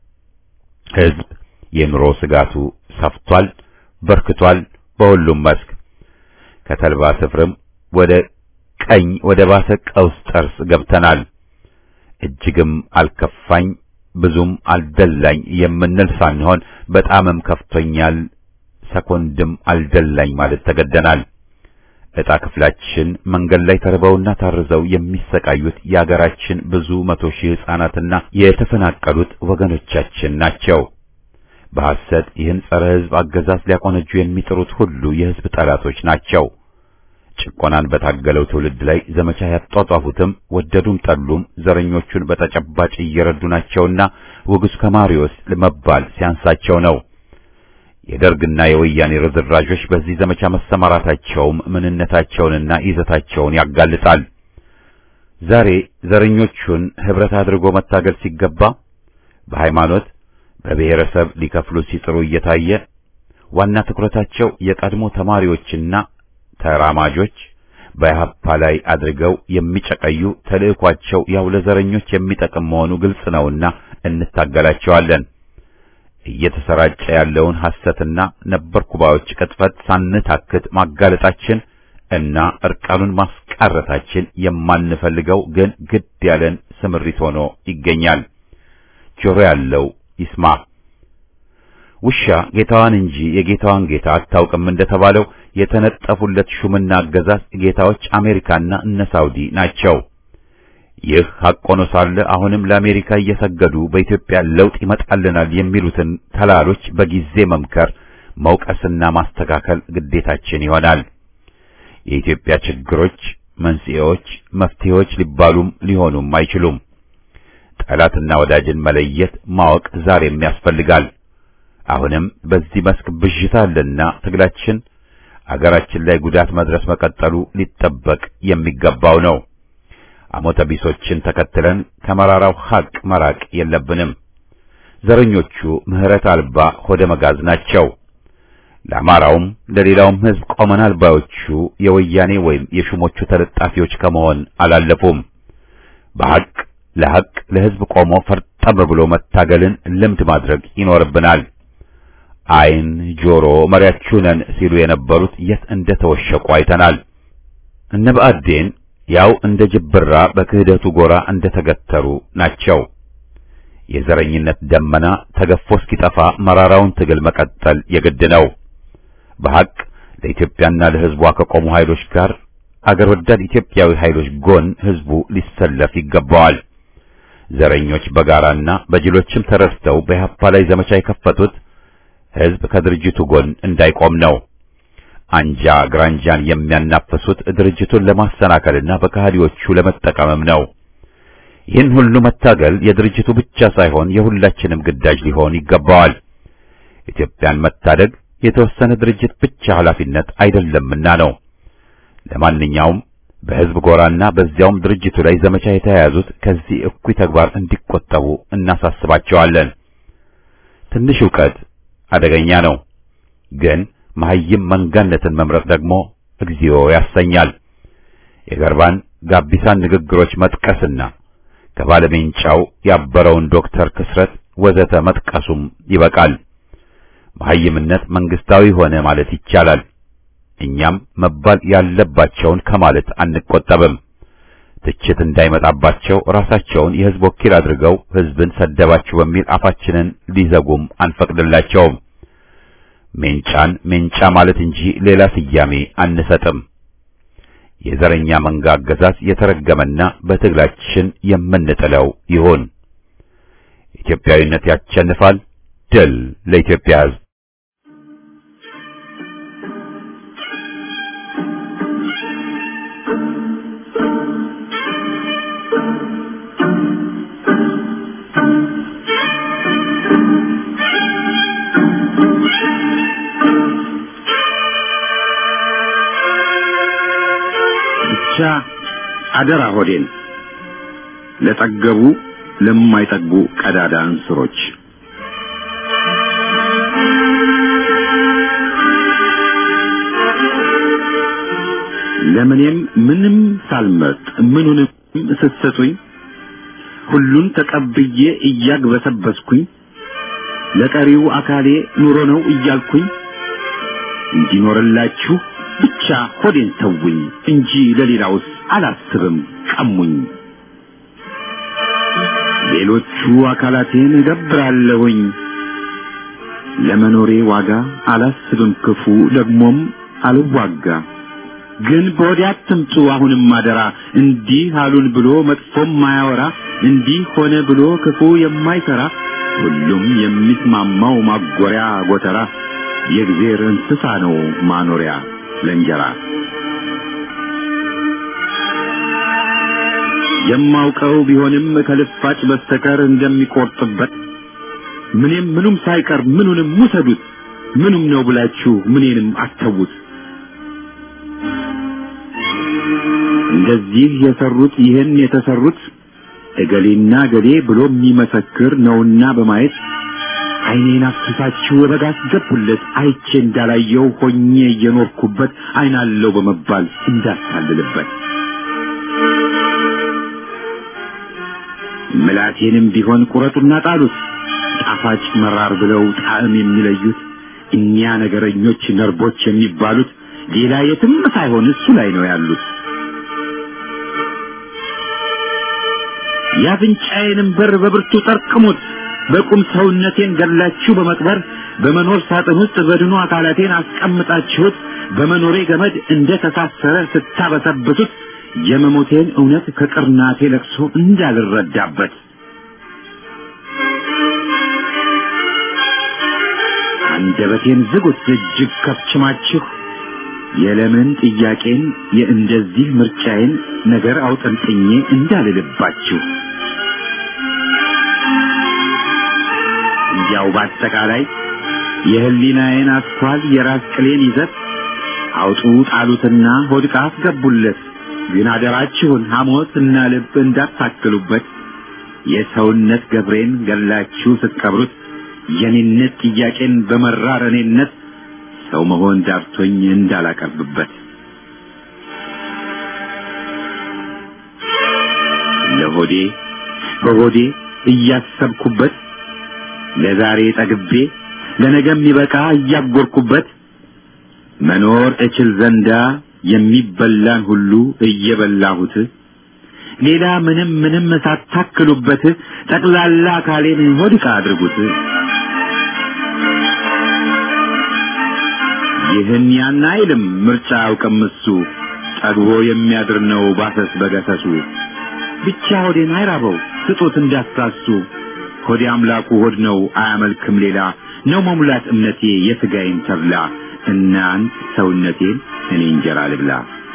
ህዝብ የኑሮ ስጋቱ ሰፍቷል፣ በርክቷል። በሁሉም መስክ ከተልባ ስፍርም ወደ ቀኝ ወደ ባሰ ቀውስ ጠርስ ገብተናል። እጅግም አልከፋኝ ብዙም አልደላኝ የምንል ሳንሆን በጣምም ከፍቶኛል ሰኮንድም አልደላኝ ማለት ተገደናል። ዕጣ ክፍላችን መንገድ ላይ ተርበውና ታርዘው የሚሰቃዩት የአገራችን ብዙ መቶ ሺህ ሕፃናትና የተፈናቀሉት ወገኖቻችን ናቸው። በሐሰት ይህን ጸረ ሕዝብ አገዛዝ ሊያቆነጁ የሚጥሩት ሁሉ የሕዝብ ጠላቶች ናቸው። ጭቆናን በታገለው ትውልድ ላይ ዘመቻ ያጧጧፉትም ወደዱም ጠሉም ዘረኞቹን በተጨባጭ እየረዱ ናቸውና ውጉስ ከማሪዎስ ለመባል ሲያንሳቸው ነው። የደርግና የወያኔ ርዝራዦች በዚህ ዘመቻ መሰማራታቸውም ምንነታቸውንና ይዘታቸውን ያጋልጣል። ዛሬ ዘረኞቹን ህብረት አድርጎ መታገል ሲገባ በሃይማኖት በብሔረሰብ ሊከፍሉ ሲጥሩ እየታየ ዋና ትኩረታቸው የቀድሞ ተማሪዎችና ተራማጆች በኢህአፓ ላይ አድርገው የሚጨቀዩ ተልእኳቸው ያው ለዘረኞች የሚጠቅም መሆኑ ግልጽ ነውና እንታገላቸዋለን። እየተሰራጨ ያለውን ሐሰትና ነበርኩባዮች ቅጥፈት ሳንታክት ማጋለጣችን እና እርቃኑን ማስቀረታችን የማንፈልገው ግን ግድ ያለን ስምሪት ሆኖ ይገኛል። ጆሮ ያለው ይስማ። ውሻ ጌታዋን እንጂ የጌታዋን ጌታ አታውቅም እንደተባለው የተነጠፉለት ሹምና አገዛዝ ጌታዎች አሜሪካና እነ ሳውዲ ናቸው። ይህ ሐቅ ሆኖ ሳለ አሁንም ለአሜሪካ እየሰገዱ በኢትዮጵያ ለውጥ ይመጣልናል የሚሉትን ተላሎች በጊዜ መምከር፣ መውቀስና ማስተካከል ግዴታችን ይሆናል። የኢትዮጵያ ችግሮች መንስኤዎች፣ መፍትሄዎች ሊባሉም ሊሆኑም አይችሉም። ጠላትና ወዳጅን መለየት ማወቅ ዛሬም ያስፈልጋል። አሁንም በዚህ መስክ ብዥታ አለና ትግላችን አገራችን ላይ ጉዳት መድረስ መቀጠሉ ሊጠበቅ የሚገባው ነው። አሞተ ቢሶችን ተከትለን ከመራራው ሐቅ መራቅ የለብንም። ዘረኞቹ ምሕረት አልባ ሆደ መጋዝ ናቸው። ለአማራውም ለሌላውም ሕዝብ ቆመናል ባዮቹ የወያኔ ወይም የሹሞቹ ተለጣፊዎች ከመሆን አላለፉም። በሐቅ ለሐቅ ለሕዝብ ቆሞ ፈርጠም ብሎ መታገልን ልምድ ማድረግ ይኖርብናል።
ዓይን ጆሮ መሪያችሁ ነን ሲሉ የነበሩት የት እንደተወሸቁ አይተናል። እነ ብአዴን ያው እንደ ጅብራ በክህደቱ ጎራ እንደተገተሩ ናቸው። የዘረኝነት ደመና ተገፎ እስኪጠፋ መራራውን ትግል መቀጠል የግድ ነው። በሐቅ ለኢትዮጵያና ለሕዝቧ ከቆሙ ኃይሎች ጋር አገር ወዳድ ኢትዮጵያዊ ኃይሎች ጎን ሕዝቡ ሊሰለፍ ይገባዋል። ዘረኞች በጋራና በጅሎችም ተረድተው በኢህአፓ ላይ ዘመቻ የከፈቱት ሕዝብ ከድርጅቱ ጎን እንዳይቆም ነው። አንጃ ግራንጃን የሚያናፍሱት ድርጅቱን ለማሰናከልና በከሃዲዎቹ ለመጠቀምም ነው። ይህን ሁሉ መታገል የድርጅቱ ብቻ ሳይሆን የሁላችንም ግዳጅ ሊሆን ይገባዋል። ኢትዮጵያን መታደግ የተወሰነ ድርጅት ብቻ ኃላፊነት አይደለምና ነው። ለማንኛውም በሕዝብ ጎራና በዚያውም ድርጅቱ ላይ ዘመቻ የተያያዙት ከዚህ እኩይ ተግባር እንዲቆጠቡ እናሳስባቸዋለን። ትንሽ ዕውቀት አደገኛ ነው፣ ግን መሐይም መንጋነትን መምረጥ ደግሞ እግዚኦ ያሰኛል። የገርባን ጋቢሳን ንግግሮች መጥቀስና ከባለሜንጫው ያበረውን ዶክተር ክስረት ወዘተ መጥቀሱም ይበቃል። መሐይምነት መንግስታዊ ሆነ ማለት ይቻላል። እኛም መባል ያለባቸውን ከማለት አንቆጠብም። ትችት እንዳይመጣባቸው ራሳቸውን የሕዝብ ወኪል አድርገው ሕዝብን ሰደባችሁ በሚል አፋችንን ሊዘጉም አንፈቅድላቸውም። ሜንጫን ሜንጫ ማለት እንጂ ሌላ ስያሜ አንሰጥም። የዘረኛ መንጋ አገዛዝ የተረገመና በትግላችን የምንጥለው ይሁን። ኢትዮጵያዊነት ያሸንፋል። ድል ለኢትዮጵያ ሕዝብ!
ብቻ አደራ ሆዴን ለጠገቡ ለማይጠግቡ ቀዳዳ እንስሮች ለምኔም ምንም ሳልመርጥ ምኑንም ስትሰጡኝ ሁሉን ተቀብዬ እያግበሰበስኩኝ ለቀሪው አካሌ ኑሮ ነው እያልኩኝ እንዲኖርላችሁ ብቻ ሆዴን ተውኝ እንጂ ለሌላውስ አላስብም ቀሙኝ። ሌሎቹ አካላቴን እገብራለሁኝ ለመኖሬ ዋጋ አላስብም ክፉ ደግሞም አልዋጋ። ግን በወዲያ አትምጡ አሁንም አደራ እንዲህ አሉን ብሎ መጥፎም ማያወራ እንዲህ ሆነ ብሎ ክፉ የማይሰራ ሁሉም የሚስማማው ማጎሪያ ጎተራ የእግዜር እንስሳ ነው ማኖሪያ ለእንጀራ የማውቀው ቢሆንም ከልፋጭ በስተቀር እንደሚቆርጥበት ምንም ምኑም ሳይቀር ምኑንም ውሰዱት ምኑም ነው ብላችሁ ምኔንም አተዉት። እንደዚህ የሰሩት ይህን የተሰሩት እገሌና እገሌ ብሎ የሚመሰክር ነውና በማየት ዓይኔን አፍስሳችሁ ወበጋ አስገቡለት አይቼ እንዳላየው ሆኜ እየኖርኩበት ዓይናለው በመባል እንዳታልልበት ምላቴንም ቢሆን ቁረጡና ጣሉት ጣፋጭ መራር ብለው ጣዕም የሚለዩት እኒያ ነገረኞች ነርቦች የሚባሉት ሌላ የትም ሳይሆን እሱ ላይ ነው ያሉት። የአፍንጫዬንም በር በብርቱ ጠርቅሙት በቁም ሰውነቴን ገላችሁ በመቅበር በመኖር ሳጥን ውስጥ በድኑ አካላቴን አስቀምጣችሁት በመኖሬ ገመድ እንደ ተሳሰረ ስታበሰብሱት የመሞቴን እውነት ከቅርናቴ ለቅሶ እንዳልረዳበት አንደበቴን ዝጉት እጅግ ከፍችማችሁ የለምን ጥያቄን የእንደዚህ ምርጫዬን ነገር አውጠንጥኜ እንዳልልባችሁ እንዲያው በአጠቃላይ የህሊናዬን አስኳል የራስ ቅሌን ይዘት አውጡ ጣሉትና ሆድቃ አስገቡለት። ግን አደራችሁን ሐሞት እና ልብ እንዳታክሉበት። የሰውነት ገብሬን ገላችሁ ስትቀብሩት የኔነት ጥያቄን በመራር እኔነት ሰው መሆን ዳርቶኝ እንዳላቀርብበት ለሆዴ በሆዴ እያሰብኩበት ለዛሬ ጠግቤ ለነገም ይበቃ እያጎርኩበት መኖር እችል ዘንዳ የሚበላን ሁሉ እየበላሁት ሌላ ምንም ምንም ሳታክሉበት ጠቅላላ አካሌን ሆድቃ አድርጉት። ይህን ያን አይልም ምርጫ አያውቅም እሱ ጠግቦ የሚያድር ነው ባሰስ በገሰሱ ብቻ ሆዴን አይራበው ስጡት እንዳትሳሱ ሆዴ አምላኩ ሆድ ነው አያመልክም ሌላ ነው መሙላት እምነቴ የሥጋዬን ተብላ እናንት ሰውነቴን እኔ እንጀራ ልብላ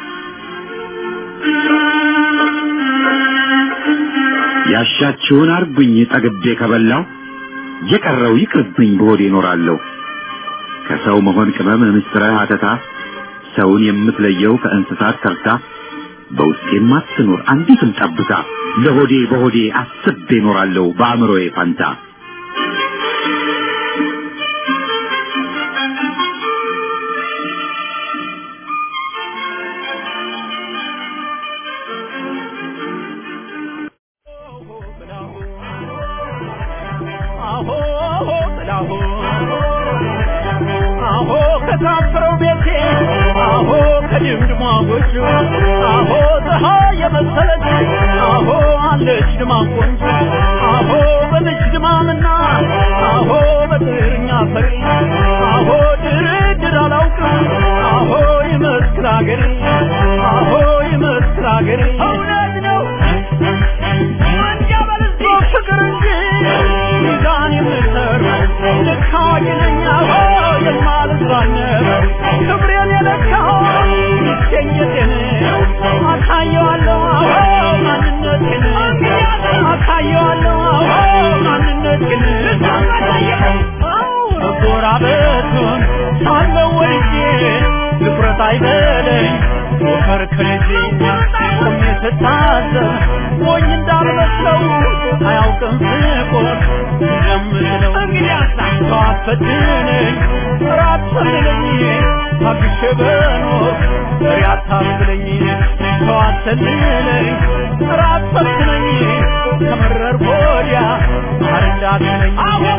ያሻችሁን አርጉኝ ጠግቤ ከበላው የቀረው ይቅርብኝ በሆዴ እኖራለሁ ከሰው መሆን ቅመም ምስጥረ ሀተታ ሰውን የምትለየው ከእንስሳት ተርታ በውስጤም አትኖር አንዲትም ጠብታ ለሆዴ በሆዴ አስቤ እኖራለሁ በአእምሮዬ ፋንታ
አሆ ከታፈረው ቤቴ አሆ ከድምድሟ ጎጆ አሆ ፀሐይ የመሰለች አሆ አለች ድማ ቆንጆ አሆ በልጅ ድማምና አሆ በጥርኛ ፈሪ አሆ ድርድር አላውቅም አሆ ይመስክር አገሬ አሆ ይመስክር አገሬ እውነት ነው ፍቅር እንጂ ሚዛን የምሰር ልክ አዋቂ ነኝ አዎ የማልዝራነብ ክብሬን የለካው ይገኘቴን አሳየዋለሁ አዎ ማንነቴን አሳየዋለሁ አዎ ማንነቴን መጎራበቱን ሳለው ወልጄ ድፍረት አይበለኝ ሞከር ከልጄ ቆሜ ስታዘብ ሞኝ እንዳልመስለው አያውቅም ፍቆር እንደምለው ሰው አፈትነኝ ራት ሰልለኝ ታግሼ በኖር ፍሬ አታስብለኝ ሰው አሰልለኝ ራት ፈትነኝ ከመረር ወዲያ ማር እንዳትለኝ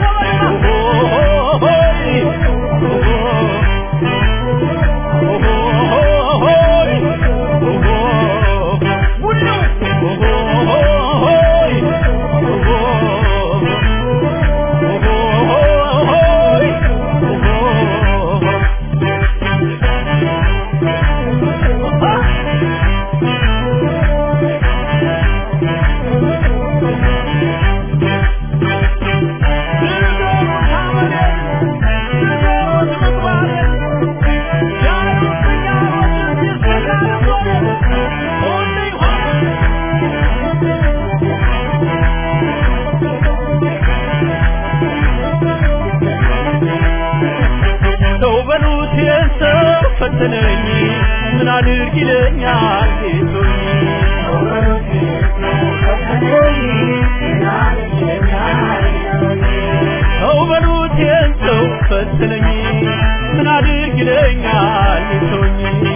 ሰው በሉት የሰው ፈተነኝ ምን አድርግ ይለኛል ጌቶኝ ሰው በሉት የሰው ፈተነኝ ምን አድርግ ይለኛል ጌቶኝ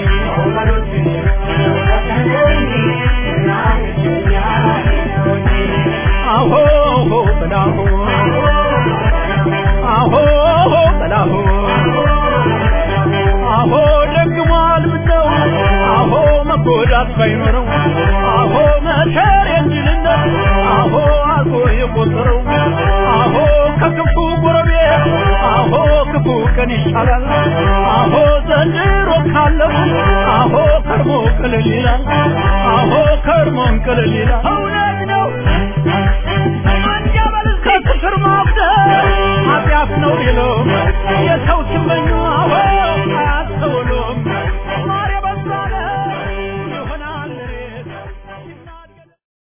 አሆ በላሁ አሆ በላሁ አሆ ደግሟል ምነው አሆ መጎዳት ባይኖረው አሆ መከር የእንጅልነት አሆ አልፎ የቆጠረው አሆ ከክፉ ጎረቤት አሆ ክፉ ቀን ይሻላል አሆ ዘንድሮ ካለው አሆ ከርሞ ቅልል ይላል አሆ ከርሞን ቅልል ይላል